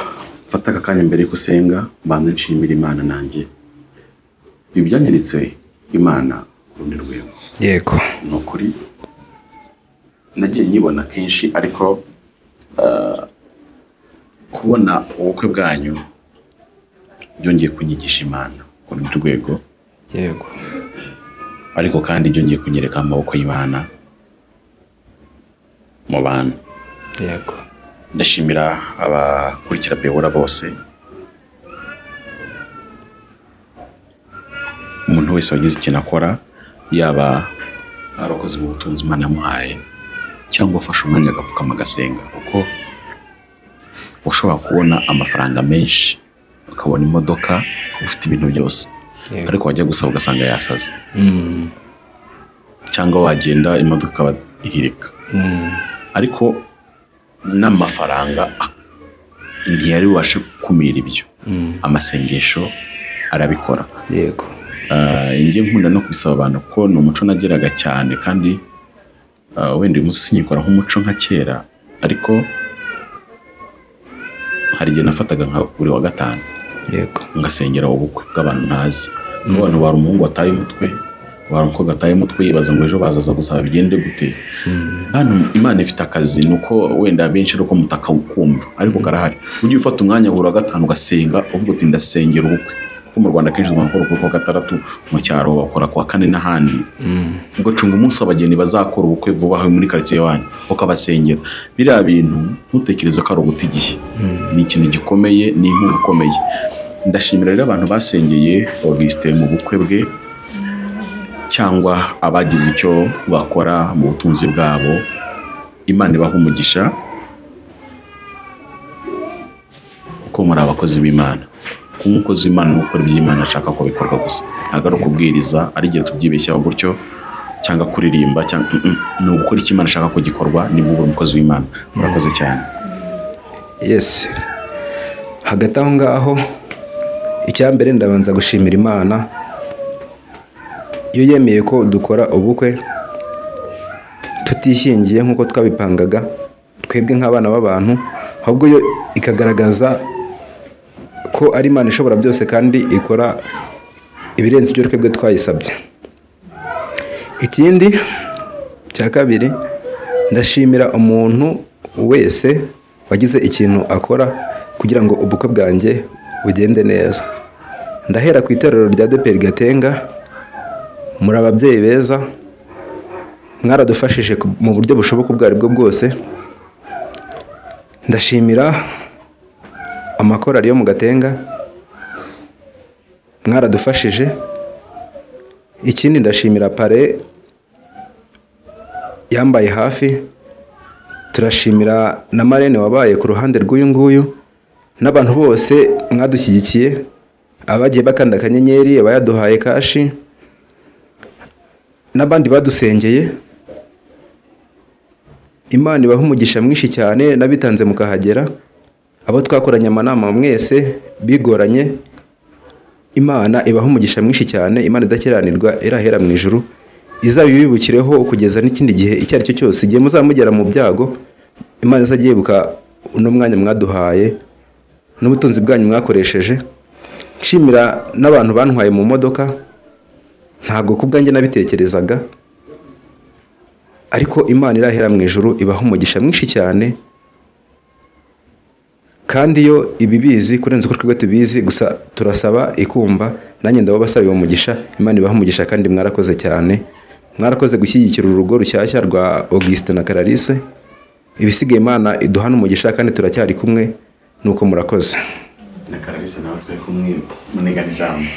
mfate aka kanya mbere y'uko usenga mbanze nshimira imana nanjye ibyanyiritse imana ku rundi rwego yego ni ukuri nagiye nyibona kenshi ariko eh, kubona ubukwe bwanyu byongeye kunyigisha imana ku rundi rwego yego ariko kandi byongeye kunyereka amaboko y'imana mu bantu yego ndashimira abakurikira biyobora bose umuntu wese wagize ikintu akora yaba ari abakozi b'ubutunzi imana yamuhaye cyangwa afashe umwanya agapfukama agasenga kuko ushobora kubona amafaranga menshi ukabona imodoka ufite ibintu byose Yego. ariko wajya gusaba ugasanga yasaze Mm, cyangwa wagenda imodoka ikaba ihirika mm, ariko n'amafaranga a- ntiyari bubashe gukumira ibyo mm. amasengesho arabikora yego Ah, njye nkunda no kubisaba abantu kuko ni umuco nageraga cyane kandi ah, wenda uyu munsi sinyikora nk'umuco nka kera ariko hari igihe nafataga nka buri wa gatanu yego ngasengera ubukwe bw'abantu ntazi n'abantu bari umuhungu wataye umutwe wari umukobwa wataye umutwe yibaza ngo ejo bazaza gusaba bigende gute hano imana ifite akazi ni uko wenda benshi ari uko mutakakumva ariko karahari ujye ufata umwanya buri wa gatanu ugasenga uvuga uti ndasengera ubukwe kuko mu rwanda akenshi bakora ubukwe kuwa gatandatu mu cyaro bakora kuwa kane n'ahandi ugacunga umunsi abageni bazakora ubukwe vuba aha muri karitsiye wanyu ukabasengera biriya bintu ntutekereze ko ari uguta igihe ni ikintu gikomeye ni inkunga ikomeye ndashimira rero abantu basengeye augustin mu bukwe bwe cyangwa abagize icyo bakora mu butunzi bwabo imana ibaha umugisha kuko muri abakozi b'imana kuba umukozi w'imana ni ukora iby'imana ashaka ko bikorwa gusa ntabwo ari ukubwiriza ari igihe tubyibeshyaho gutyo cyangwa kuririmba cyangwa Mm, mm. ni ugukora icyo imana ashaka ko gikorwa niba uri umukozi w'imana murakoze cyane yesi hagati aho ngaho icya mbere ndabanza gushimira imana iyo yemeye ko dukora ubukwe tutishingiye nk'uko twabipangaga twebwe nk'abana b'abantu ahubwo yo ikagaragaza ko ari imana ishobora byose kandi ikora ibirenze ibyo twebwe twayisabye ikindi cya kabiri ndashimira umuntu wese wagize ikintu akora kugira ngo ubukwe bwanjye bugende neza ndahera ku iterero rya deperi gatenga muri ababyeyi beza mwaradufashije ku- mu buryo bushoboka ubwo ari bwo bwose ndashimira amakorari yo mu gatenga mwaradufashije ikindi ndashimira pare yambaye hafi turashimira na marene wabaye ku ruhande rw'uyu nguyu n'abantu bose mwadushyigikiye abagiye bakanda akanyenyeri abayaduhaye kashi n'abandi badusengeye imana ibaha umugisha mwinshi cyane n'abitanze mukahagera abo twakoranye amanama mwese bigoranye imana ibaha umugisha mwinshi cyane imana idakiranirwa irahera mu ijuru izabibibukireho kugeza n'ikindi gihe icyo ari cyo cyose igihe muzamugera mu byago imana izajya yibuka uno mwanya mwaduhaye n'ubutunzi bwanyu mwakoresheje nshimira n'abantu bantwaye mu modoka ntabwo ku bwanjye nabitekerezaga ariko imana irahera mu ijuru ibaha umugisha mwinshi cyane kandi yo ibibizi kurenza uko twebwe tubizi gusa turasaba ikumva nanjye ndababasaba uwo mugisha imana ibaha umugisha kandi mwarakoze cyane mwarakoze gushyigikira urugo rushyashya rwa augustin na karalise ibisigaye imana iduhana umugisha kandi turacyari kumwe nuko murakoze na karabisi nawe twe kumwe munigana ijambo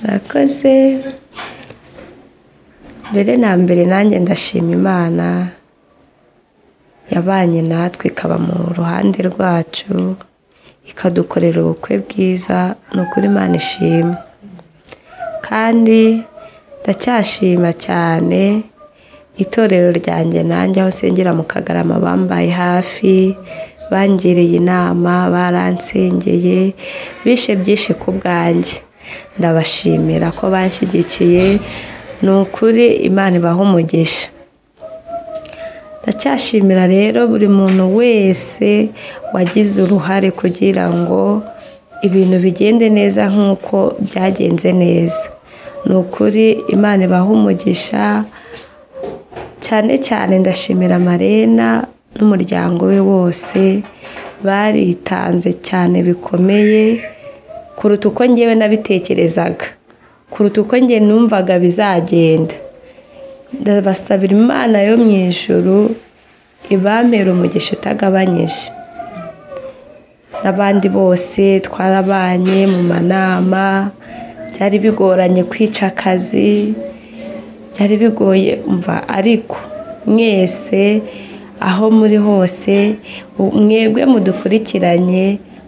murakoze mbere na mbere nanjye ndashima imana yabanye natwe ikaba mu ruhande rwacu ikadukorera ubukwe bwiza ni ukuri imana ishima kandi ndacyashima cyane itorero ryanjye nanjye aho nsengera mu kagarama bambaye hafi bangiriye inama baransengeye bishe byinshi ku bwanjye ndabashimira ko banshyigikiye ni ukuri imana ibaha umugisha ndacyashimira rero buri muntu wese wagize uruhare kugira ngo ibintu bigende neza nk'uko byagenze neza ni ukuri imana ibaha umugisha cyane cyane ndashimira marena n'umuryango we wose baritanze cyane bikomeye kuruta uko ngewe nabitekerezaga kuruta uko ngewe numvaga bizagenda ndabasabira imana yo mu ijuru ibamera umugisha utagabanyije n'abandi bose twarabanye mu manama byari bigoranye kwica akazi byari bigoye umva ariko mwese aho muri hose mwebwe mudukurikiranye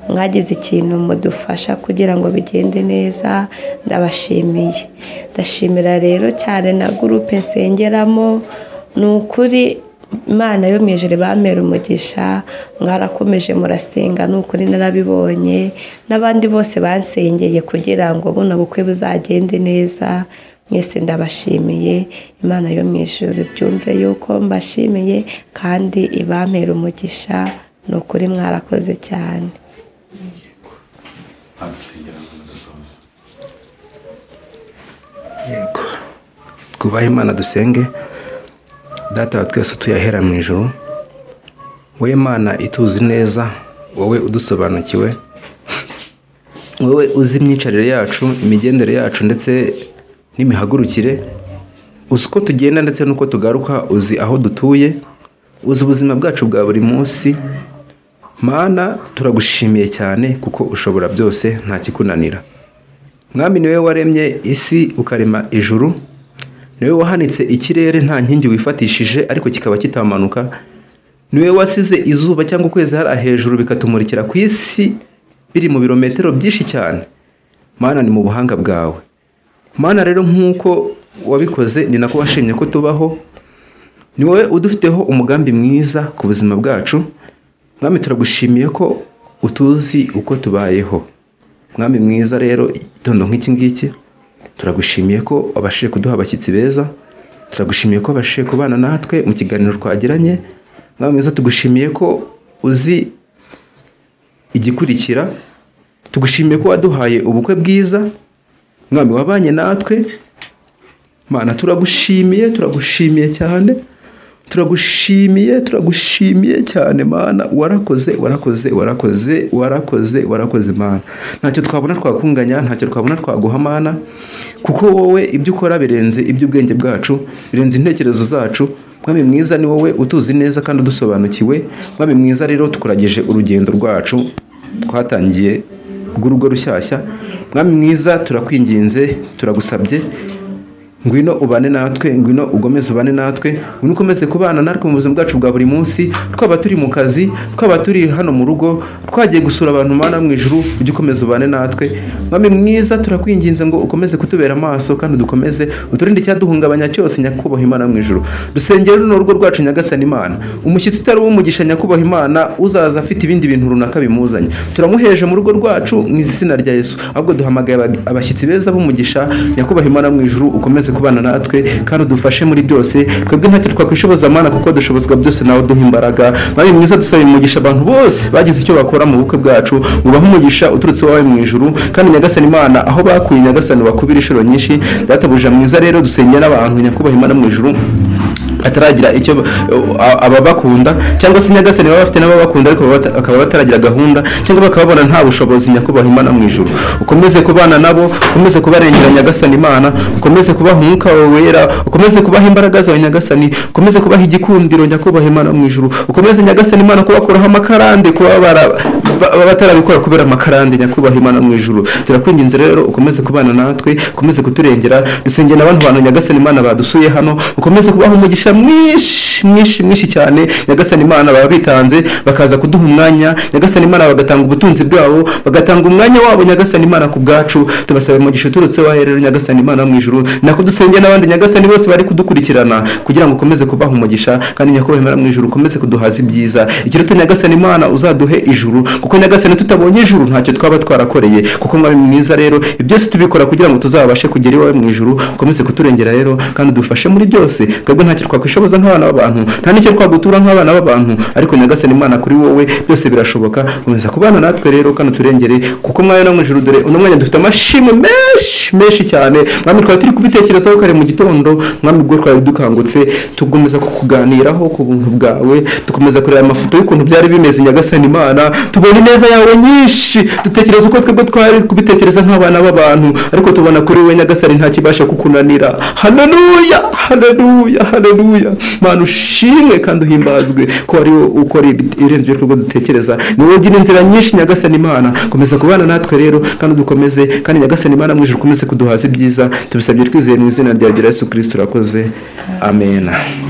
mwagize ikintu mudufasha kugira ngo bigende neza ndabashimiye ndashimira rero cyane na gurupe nsengeramo ni ukuri imana yo mu ijoro bamera umugisha mwarakomeje murasenga ni ukuri narabibonye n'abandi bose bansengeye kugira ngo buno bukwe buzagende neza mwese ndabashimiye imana yo mu ijoro byumve yuko mbashimiye kandi ibamera umugisha ni ukuri mwarakoze cyane adusengera ngo dusoze yego twubahe imana dusenge data wa twese tuyahera mu ijoro wowe mana ituzi neza wowe udusobanukiwe wowe uzi imyicarire yacu imigendere yacu ndetse n'imihagurukire uzi uko tugenda ndetse n'uko tugaruka uzi aho dutuye uzi ubuzima bwacu bwa buri munsi mana turagushimiye cyane kuko ushobora byose nta kikunanira mwami niwe waremye isi ukarema ijuru niwe wahanitse ikirere nta nkingi wifatishije ariko kikaba kitamanuka niwe wasize izuba cyangwa ukwezi hariya hejuru bikatumurikira ku isi biri mu birometero byinshi cyane mana ni mu buhanga bwawe mana rero nk'uko wabikoze ni nako washimye ko tubaho ni wowe udufiteho umugambi mwiza ku buzima bwacu mwami turagushimiye ko utuzi uko tubayeho mwami mwiza rero igitondo nk'iki ngiki turagushimiye ko wabashije kuduha abashyitsi beza turagushimiye ko wabashije kubana natwe mu kiganiro twagiranye mwami mwiza tugushimiye ko uzi igikurikira tugushimiye ko waduhaye ubukwe bwiza mwami wabanye natwe mana turagushimiye turagushimiye cyane turagushimiye turagushimiye cyane mana warakoze warakoze warakoze warakoze warakoze mana ntacyo twabona twakunganya ntacyo twabona twaguha mana kuko wowe ibyo ukora birenze iby'ubwenge bwacu birenze intekerezo zacu mwami mwiza ni wowe utuzi neza kandi udusobanukiwe mwami mwiza rero tukuragije urugendo rwacu twatangiye rw'urugo rushyashya mwami mwiza turakwinginze turagusabye ngwino ubane natwe ngwino ugomeze ubane natwe ngwino ukomeze kubana natwe mu buzima bwacu bwa buri munsi twaba turi mu kazi twaba turi hano mu rugo twagiye gusura abantu mana mu ijuru ujye ukomeza ubane natwe mwami mwiza turakwinginze ngo ukomeze kutubera amaso kandi dukomeze uturinde icyaduhungabanya cyose nyakubahwa imana mu ijuru dusengere runo rugo rwacu nyagasani imana umushyitsi utari uw'umugisha nyakubahwa imana uzaza afite ibindi bintu runaka bimuzanye turamuheje mu rugo rwacu mu izina rya yesu ahubwo duhamagaye abashyitsi beza b'umugisha nyakubahwa imana mu ijuru ukomeze kubana natwe kandi udufashe muri byose twebwe ntacyo twakwishoboza mana kuko dushobozwa byose nawe duha imbaraga mwami mwiza dusaba umugisha abantu bose bagize icyo bakora mu bukwe bwacu ubahe umugisha uturutse iwawe mu ijuru kandi nyagasani imana aho bakuye nyagasani bakubira inshuro nyinshi databuja mwiza rero dusengera n'abantu nyakubahwa imana mu ijuru ataragira icyo ababakunda cyangwa se nyagasani baba bafite n'ababakunda ariko baba bata- bakaba bataragira gahunda cyangwa bakababona nta bushobozi nyakubahwa imana mu ijuru ukomeze kubana nabo ukomeze kubarengera nyagasani imana ukomeze kubaha umwuka wawe wera ukomeze kubaha imbaraga zawe nyagasani ukomeze kubaha igikundiro nyakubahwa imana mu ijuru ukomeze nyagasani imana kubakuraho amakarande kuba bara- ba- ba- batarabikora kubera amakarande nyakubahwa imana mu ijuru turakwinginze rero ukomeze kubana natwe ukomeze kuturengera dusengera abantu bantu nyagasani imana badusuye hano ukomeze kubaha umugisha mwinshi mwinshi mwinshi cyane nyagasani imana baba bitanze bakaza kuduha umwanya nyagasani imana bagatanga ubutunzi bwabo bagatanga umwanya wabo nyagasani imana ku bwacu tubasaba umugisha uturutse wahe rero nyagasani imana mu ijuru nako dusengera n'abandi nyagasani bose bari kudukurikirana kugira ngo ukomeze kubaha umugisha kandi nyakubahwa imana mu ijuru ukomeze kuduhaza ibyiza ikiruta nyagasani imana uzaduhe ijuru kuko nyagasani tutabonye ijuru ntacyo twaba twarakoreye kuko mwari mwiza rero ibyo byose tubikora kugira ngo tuzabashe kugera iwawe mu ijuru ukomeze kuturengera rero kandi udufashe muri byose twebwe ntacyo twakwishoboza nk'abana b'abantu nta n'icyo twagutura nk'abana b'abantu ariko nyagasani imana kuri wowe byose birashoboka komeza kubana natwe rero kandi uturengere kuko mwari no mu ijuru dore uno mwanya dufite amashimwe menshi menshi cyane mwami twari turi kubitekerezaho kare mu gitondo mwami ubwo twari dukangutse tugomeza kukuganiraho ku buntu bwawe dukomeza kureba amafoto y'ukuntu byari bimeze nyagasani imana tubona ineza yawe nyinshi dutekereza uko twebwe twari kubitekereza nk'abana b'abantu ariko tubona kuri we nyagasani nta kibasha kukunanira haleluya haleluya haleluya mana ushimwe kandi uhimbazwe ko ari wowe ukora ibi- ibirenze ibyo twebwe dutekereza ni wowe ugira inzira nyinshi nyagasani imana komeza kubana natwe rero kandi dukomeze kandi nyagasani imana mu ijuru ukomeze kuduhaza ibyiza tubisabye twizeye mu izina rya gira yesu kirisito urakoze amena